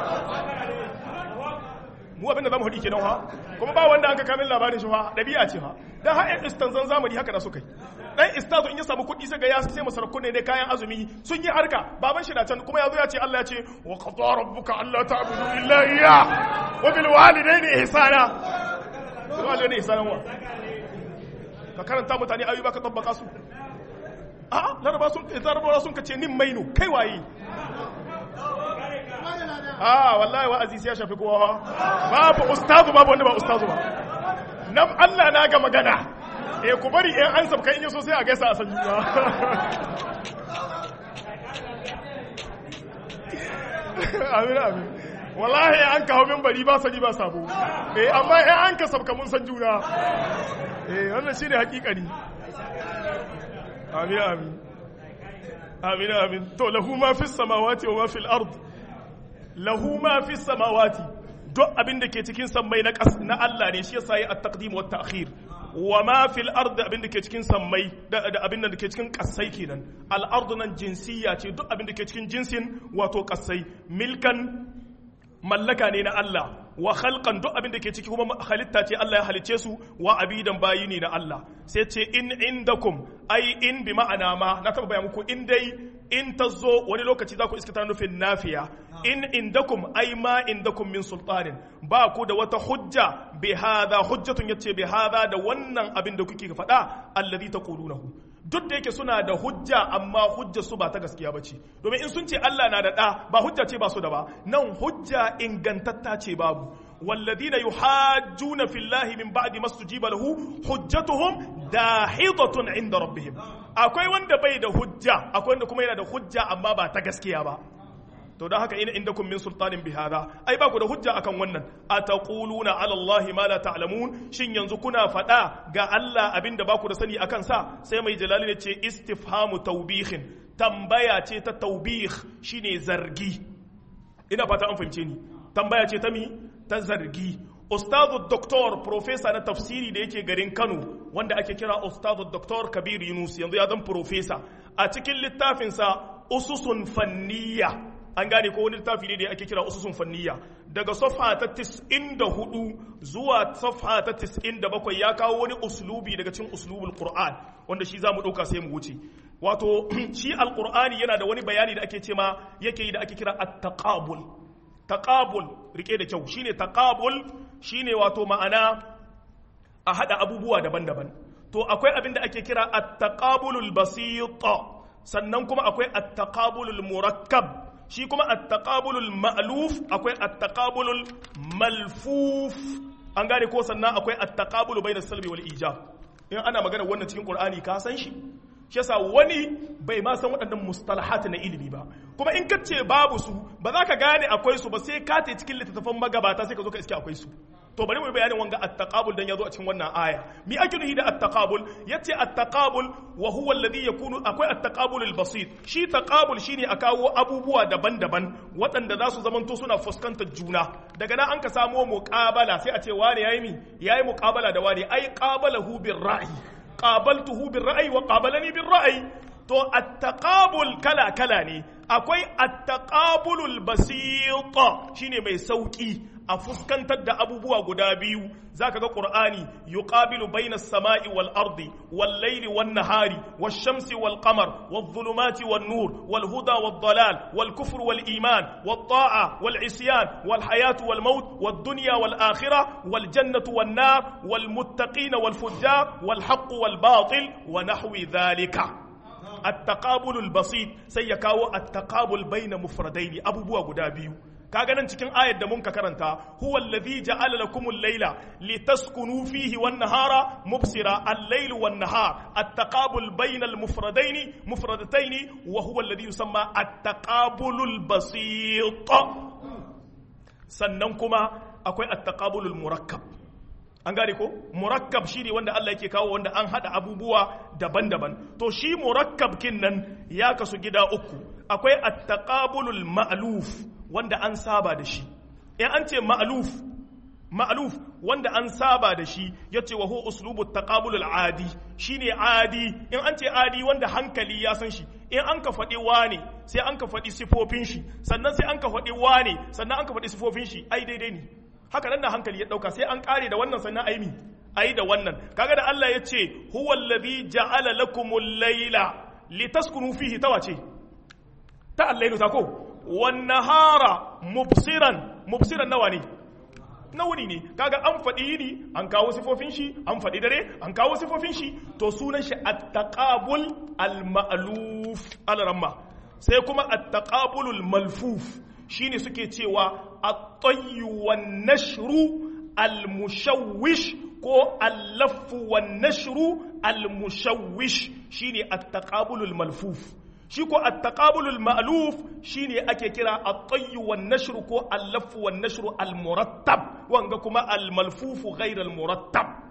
mu abin da zamu hudi kenan ha kuma ba wanda aka kamin labarin shi ha dabi'a ce ha dan har ɗan istanzan zamani haka da suka yi dan istazo in ya samu kuɗi sai ga ya sai masa rakune ne kayan azumi sun yi harka baban shi na can kuma yazo ya ce Allah ya ce wa qada rabbuka alla ta'budu illa iyyah wa bil walidayni ihsana bil walidayni ihsana wa ka karanta mutane ayyuba ka tabbaka su a laraba sun laraba sun kace nin mainu kai waye a wallahi wa'azi sai ya shafi kowa babu ustazu babu wanda ba ustazu ba nan Allah na ga magana eh ku bari in an sabka in yaso sai a gaisa a san juna amin amin wallahi an kawo min bari ba sani ba sabo eh amma in an ka sabka mun san juna eh wannan shine hakikani amin amin amin amin to lahu ma fis samawati wa ma fil ard lahu ma fis samawati duk abin da ke cikin sammai na na Allah ne shi yasa yi at-taqdim wa at-ta'khir wa ma fil ardi abin da ke cikin sammai da abin da ke cikin kasai kenan al ardu nan jinsiyya ce duk abin da ke cikin jinsin wato kasai milkan mallaka ne na Allah wa khalqan duk abin da ke ciki kuma halitta ce Allah ya halice su wa abidan bayi ne na Allah sai ce in indakum ai in bi ma'ana ma na taba bayan muku in dai in tazo wani lokaci za ku iska ta nufin nafiya in indakum ai ma indakum min sultanin ba ku da wata hujja bi hadha hujjatun yace bi hadha da wannan abin da kuke faɗa alladhi taqulunahu duk da yake suna da hujja amma hujja su ba ta gaskiya ba ce domin in sun ce Allah na da ɗa ba hujja ce ba su da ba nan hujja ingantatta ce babu والذين يحاجون في الله من بعد ما استجيب له حجتهم داحضة عند ربهم akwai wanda bai da hujja akwai wanda kuma yana da hujja amma ba ta gaskiya ba to don haka ina indakum min sultanin bi hada ai ba ku da hujja akan wannan ataquluna ala allahi ma la ta'lamun shin yanzu kuna faɗa ga Allah abinda ba ku da sani akan sa sai mai jalali ne ce istifhamu tawbihin tambaya ce ta tawbih shine zargi ina fata an fahimce ni tambaya ce ta mi ta zargi ustazu doktor profesa na tafsiri da yake garin kano wanda ake kira ustazu doktor kabir yunus yanzu ya zan profesa a cikin littafinsa ususun fanniya an gane ko wani littafi ne da ake kira ususun fanniya daga safha ta 94 zuwa safha ta 97 ya kawo wani uslubi daga cikin uslubul qur'an wanda shi zamu dauka sai mu wuce wato shi alqur'ani yana da wani bayani da ake cema yake yi da ake kira at-taqabul taqabul rike da kyau shine taqabul shine wato ma'ana a hada abubuwa daban-daban to akwai abin da ake kira at-taqabulul basit sannan kuma akwai at-taqabulul murakkab shi kuma at-taqabulul ma'luf akwai at-taqabulul malfuf an gane ko sannan akwai at-taqabulu bainas salbi wal ijab in ana magana wannan cikin qur'ani ka san shi shi yasa wani bai ma san waɗannan mustalahat na ilimi ba kuma in ka ce babu su ba za ka gane akwai su ba sai ka ta cikin littattafan magabata sai ka zo ka iske akwai su to bari mu bayanin wanga at-taqabul dan yazo a cikin wannan aya mi ake nufi da at-taqabul yace at-taqabul wa huwa alladhi yakunu akwai at-taqabul al-basit shi taqabul shine a kawo abubuwa daban-daban waɗanda za su zamanto suna fuskantar juna daga nan an ka samo muqabala sai a ce wane yayi mi yayi muqabala da wane ai qabalahu bir ra'yi qabaltuhu bir ra'yi wa qabalani bir ra'yi to at-taqabul kala kala ne akwai at-taqabulul basit shine mai sauki a fuskantar da abubuwa guda biyu zaka ga qur'ani yuqabilu bainas sama'i wal ardi wal layli wan nahari wash shamsi wal qamar wal dhulumati wan nur wal huda wad dalal wal kufr wal iman wat ta'a wal isyan wal hayatu wal maut wad dunya wal akhirah wal jannatu wan nar wal muttaqin wal fujjar wal haqq wal batil wa nahwi dhalika التقابل البسيط sai ya kawo التقابل بين مفردين abubuwa guda biyu kaga nan cikin ayar da mun ka karanta huwa allazi ja'ala lakumul layla litaskunu fihi wan nahara mubsira al-layl wan nahar at-taqabul bayna al-mufradayn mufradatayn wa huwa alladhi yusamma at-taqabulul basit sannan kuma akwai at-taqabulul murakkab an gane ko murakkab shine wanda Allah yake kawo wanda an hada abubuwa daban-daban to shi murakkab kin nan ya kasu gida uku akwai at-taqabulul ma'luf wanda an saba da shi in an ce ma'luf ma'luf wanda an saba da shi yace wa huwa uslubu taqabulul adi shine adi in an ce adi wanda hankali ya san shi in an ka faɗi wane sai an ka faɗi sifofin shi sannan sai an ka faɗi wane sannan an ka faɗi sifofin shi ai daidai ne haka nan da hankali ya dauka sai an kare da wannan sannan ayi mi ayi da wannan kaga da Allah ya ce huwa allazi ja'ala lakumul layla litaskunu fihi tawace ta allailu ta ko wan nahara mubsiran mubsiran nawa ne na wuni ne kaga an faɗi yini an kawo sifofin shi an faɗi dare an kawo sifofin shi to sunan shi at-taqabul al-ma'luf al-ramma sai kuma at-taqabulul malfuf shine suke cewa at-tayyu wan nashru al-mushawwish ko al-laffu wan nashru al-mushawwish shine at-taqabulul malfuf shi ko at-taqabulul ma'luf shine ake kira at-tayyu wan nashru ko al-laffu wan nashru al-murattab wanga kuma al-malfuf ghayr al-murattab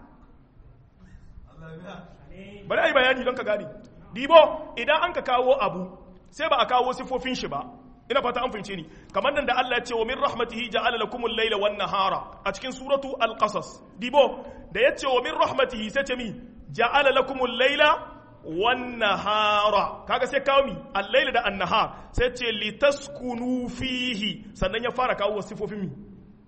bari ai bayani don ka gane dibo idan an ka kawo abu sai ba a kawo sifofin shi ba ina fata an fahimce ni kamar nan da Allah ya ce wa min rahmatihi ja'ala lakumul layla wan nahara a cikin suratu al-qasas dibo da ya ce wa min rahmatihi sai ce mi ja'ala lakumul layla wan nahara kaga sai kawo mi al-layla da an-nahar sai ce litaskunu fihi sannan ya fara kawo sifofin mi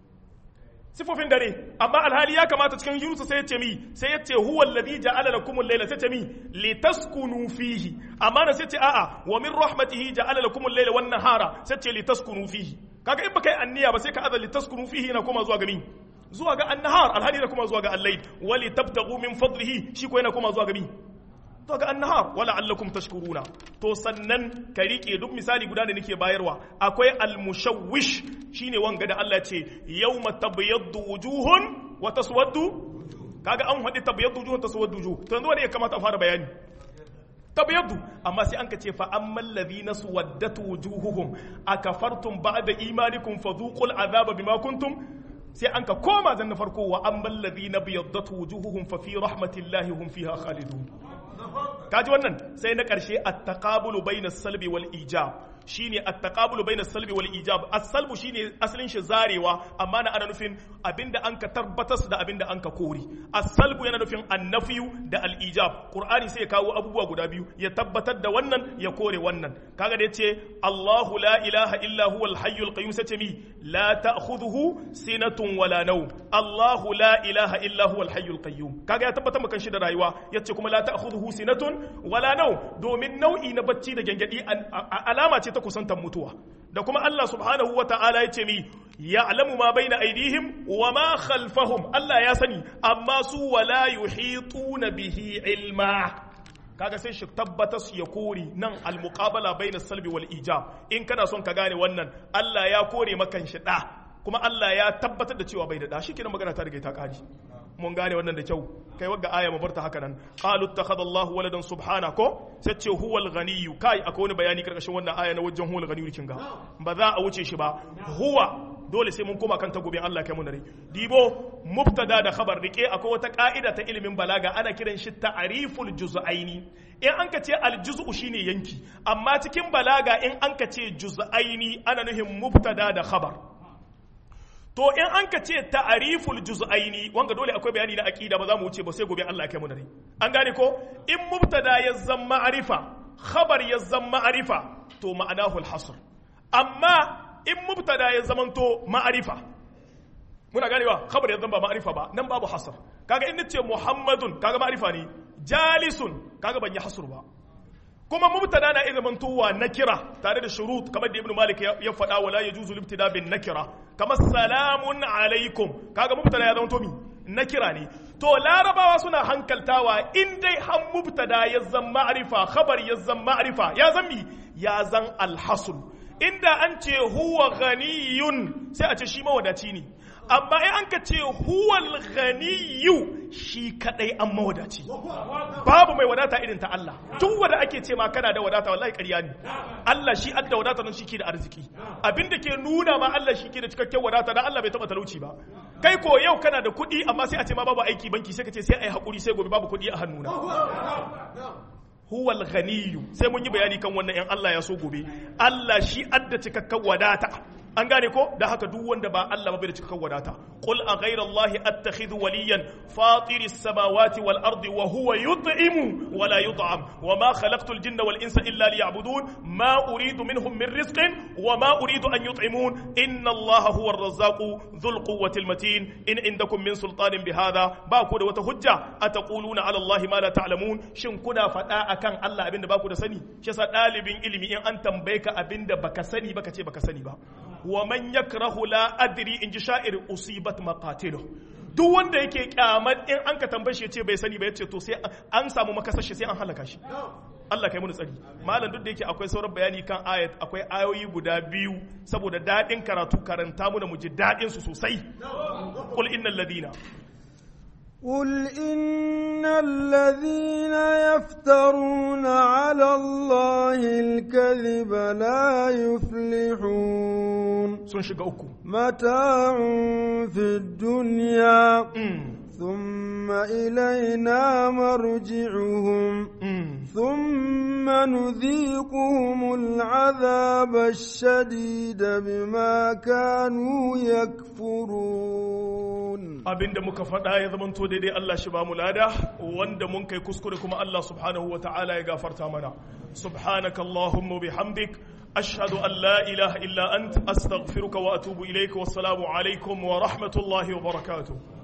sifofin dare amma alhali ya kamata cikin yunusa sai ya ce mi sai ya ce huwa alladhi ja'ala lakum al-layla sai ce mi litaskunu fihi amma na sai ce a'a wa min rahmatihi ja'ala lakum al-layla wan nahara sai ce litaskunu fihi kaga in baka yi anniya ba sai ka azal litaskunu fihi na koma zuwa ga mi zuwa ga an-nahar alhali na koma zuwa ga al-layl wa litabtaghu min fadlihi shi ko yana koma zuwa ga mi to ga annahar wala allakum tashkuruna to sannan ka rike duk misali guda da nake bayarwa akwai almushawwish shine wanga da Allah ce yawma tabyaddu wujuhun wa taswaddu kaga an hadi tabyaddu wujuhun taswaddu wujuh to yanzu wanda ya kamata a fara bayani tabyaddu amma sai an ka ce fa ammal ladhina suwaddat wujuhuhum akafartum ba'da imanikum fadhuqul azaba bima kuntum sai an ka koma zan na farko wa ammal ladhina biyaddat wujuhuhum fa fi rahmatillahi hum fiha khalidun kaji wannan sai na ƙarshe at-taqabulu bayna salbi wal ijab shine at-taqabulu bayna salbi wal ijab as-salbu shine asalin shi zarewa amma na ana nufin abinda an ka tabbatar da abinda an ka kori as-salbu yana nufin annafiyu da al-ijab qur'ani sai ya kawo abubuwa guda biyu ya tabbatar da wannan ya kore wannan kaga da yace Allahu la ilaha illa huwa al-hayyul qayyum sace mi la ta'khudhuhu sinatun wala nawm Allahu la ilaha illa huwa al-hayyul qayyum kaga ya tabbatar maka shi da rayuwa yace kuma la ta'khudhuhu sinatun wala nawm domin nau'i na bacci da gangadi alama ce ta kusantar mutuwa da kuma Allah subhanahu wa ta'ala ya ce mi ya'lamu ma baina aidihim wa ma khalfahum Allah ya sani amma su wala yuhituna bihi ilma kaga sai shi tabbatar ya kore nan almuqabala baina salbi wal ijab in kana son ka gane wannan Allah ya kore makan shi da kuma Allah ya tabbatar da cewa bai da da shikenan magana ta riga ta kaji mun gane wannan da kyau kai wagga aya mu barta haka nan qalu ittakhadha Allahu waladan subhana ko sai ce huwal ghaniyyu kai akwai wani bayani karkashin wannan aya na wajen huwal ghaniyyu kin ga ba za a wuce shi ba huwa dole sai mun koma kan ta gobe Allah kai mu nare dibo mubtada da khabar rike akwai wata ka'ida ta ilimin balaga ana kiran shi ta'riful juz'aini in an ka ce aljuz'u shine yanki amma cikin balaga in an ka ce juz'aini ana nuhin mubtada da khabar to in an ka ce ta'ariful juz'aini wanga dole akwai bayani na aqida ba za mu wuce ba sai gobe Allah ya kai mu dare an gane ko in mubtada ya zama ma'arifa khabar ya zama ma'arifa to ma'anahu al-hasr amma in mubtada ya zamanto ma'arifa muna ganewa khabar ya zama ba ma'arifa ba nan babu hasr kaga in nace muhammadun kaga ma'arifa ne jalisun kaga ban yi hasr ba kuma mubtada na iya mantowa nakira tare da shurut kamar da ibnu malik ya faɗa wala yajuzu libtida bin nakira kamar salamun alaikum kaga mubtada ya zama mi nakira ne to larabawa suna hankaltawa in dai han mubtada ya zan ma'rifa khabar ya zan ma'rifa ya zan mi ya zan alhasul inda an ce huwa ghaniyun sai a ce shi mawadaci ne amma in an ka ce huwal ghaniyu shi kadai an mawadaci babu mai wadata irin ta Allah duk wanda ake ce ma kana da wadata wallahi ƙarya ne Allah shi adda wadata nan shike da arziki abinda ke nuna ma Allah shi ke da cikakken wadata dan Allah bai taba talauci ba kai ko yau kana da kuɗi amma sai a ce ma babu aiki banki sai ka ce sai ai hakuri sai gobe babu kuɗi a hannuna huwal ghaniyu sai mun yi bayani kan wannan yan Allah ya so gobe Allah shi adda cikakken wadata an gane ko da haka duk wanda ba Allah ba bai da cikakken wadata qul a ghayra Allah attakhidhu waliyan fatir as-samawati wal ardi wa huwa yut'imu wa la yut'am wa ma khalaqtu al-jinna wal insa illa liya'budun ma uridu minhum min rizqin wa ma uridu an yut'imun inna Allah huwa ar-razzaqu dhul quwwati al-matin in indakum min sultanin bihadha ba ku da wata hujja ataquluna ala Allah ma la ta'lamun shin kuna fada akan Allah abinda ba ku da sani shi yasa dalibin ilimi in an tambaye ka abinda baka sani baka ce baka sani ba wa man yakrahu la adri in ji sha'ir usibat maqatilu duk wanda yake kyamar in an ka tambaye shi ce bai sani ba yace to sai an samu makasashe sai an halaka shi Allah kai mu tsari malam duk da yake akwai sauran bayani kan ayat akwai ayoyi guda biyu saboda dadin karatu karanta mu da mu ji dadin su sosai qul innal ladina قل إن الذين يفترون على الله الكذب لا يفلحون sun shiga uku متاع في الدنيا ثم إلينا مرجعهم ثم ثم نذيقهم العذاب الشديد بما كانوا يكفرون abinda muka faɗa ya zamanto daidai Allah shi ba mu lada wanda mun kai kuskure kuma Allah subhanahu wa ta'ala ya gafarta mana subhanaka allahumma bihamdik ashhadu an la ilaha illa ant astaghfiruka wa atubu ilayka wassalamu alaikum wa rahmatullahi wa barakatuh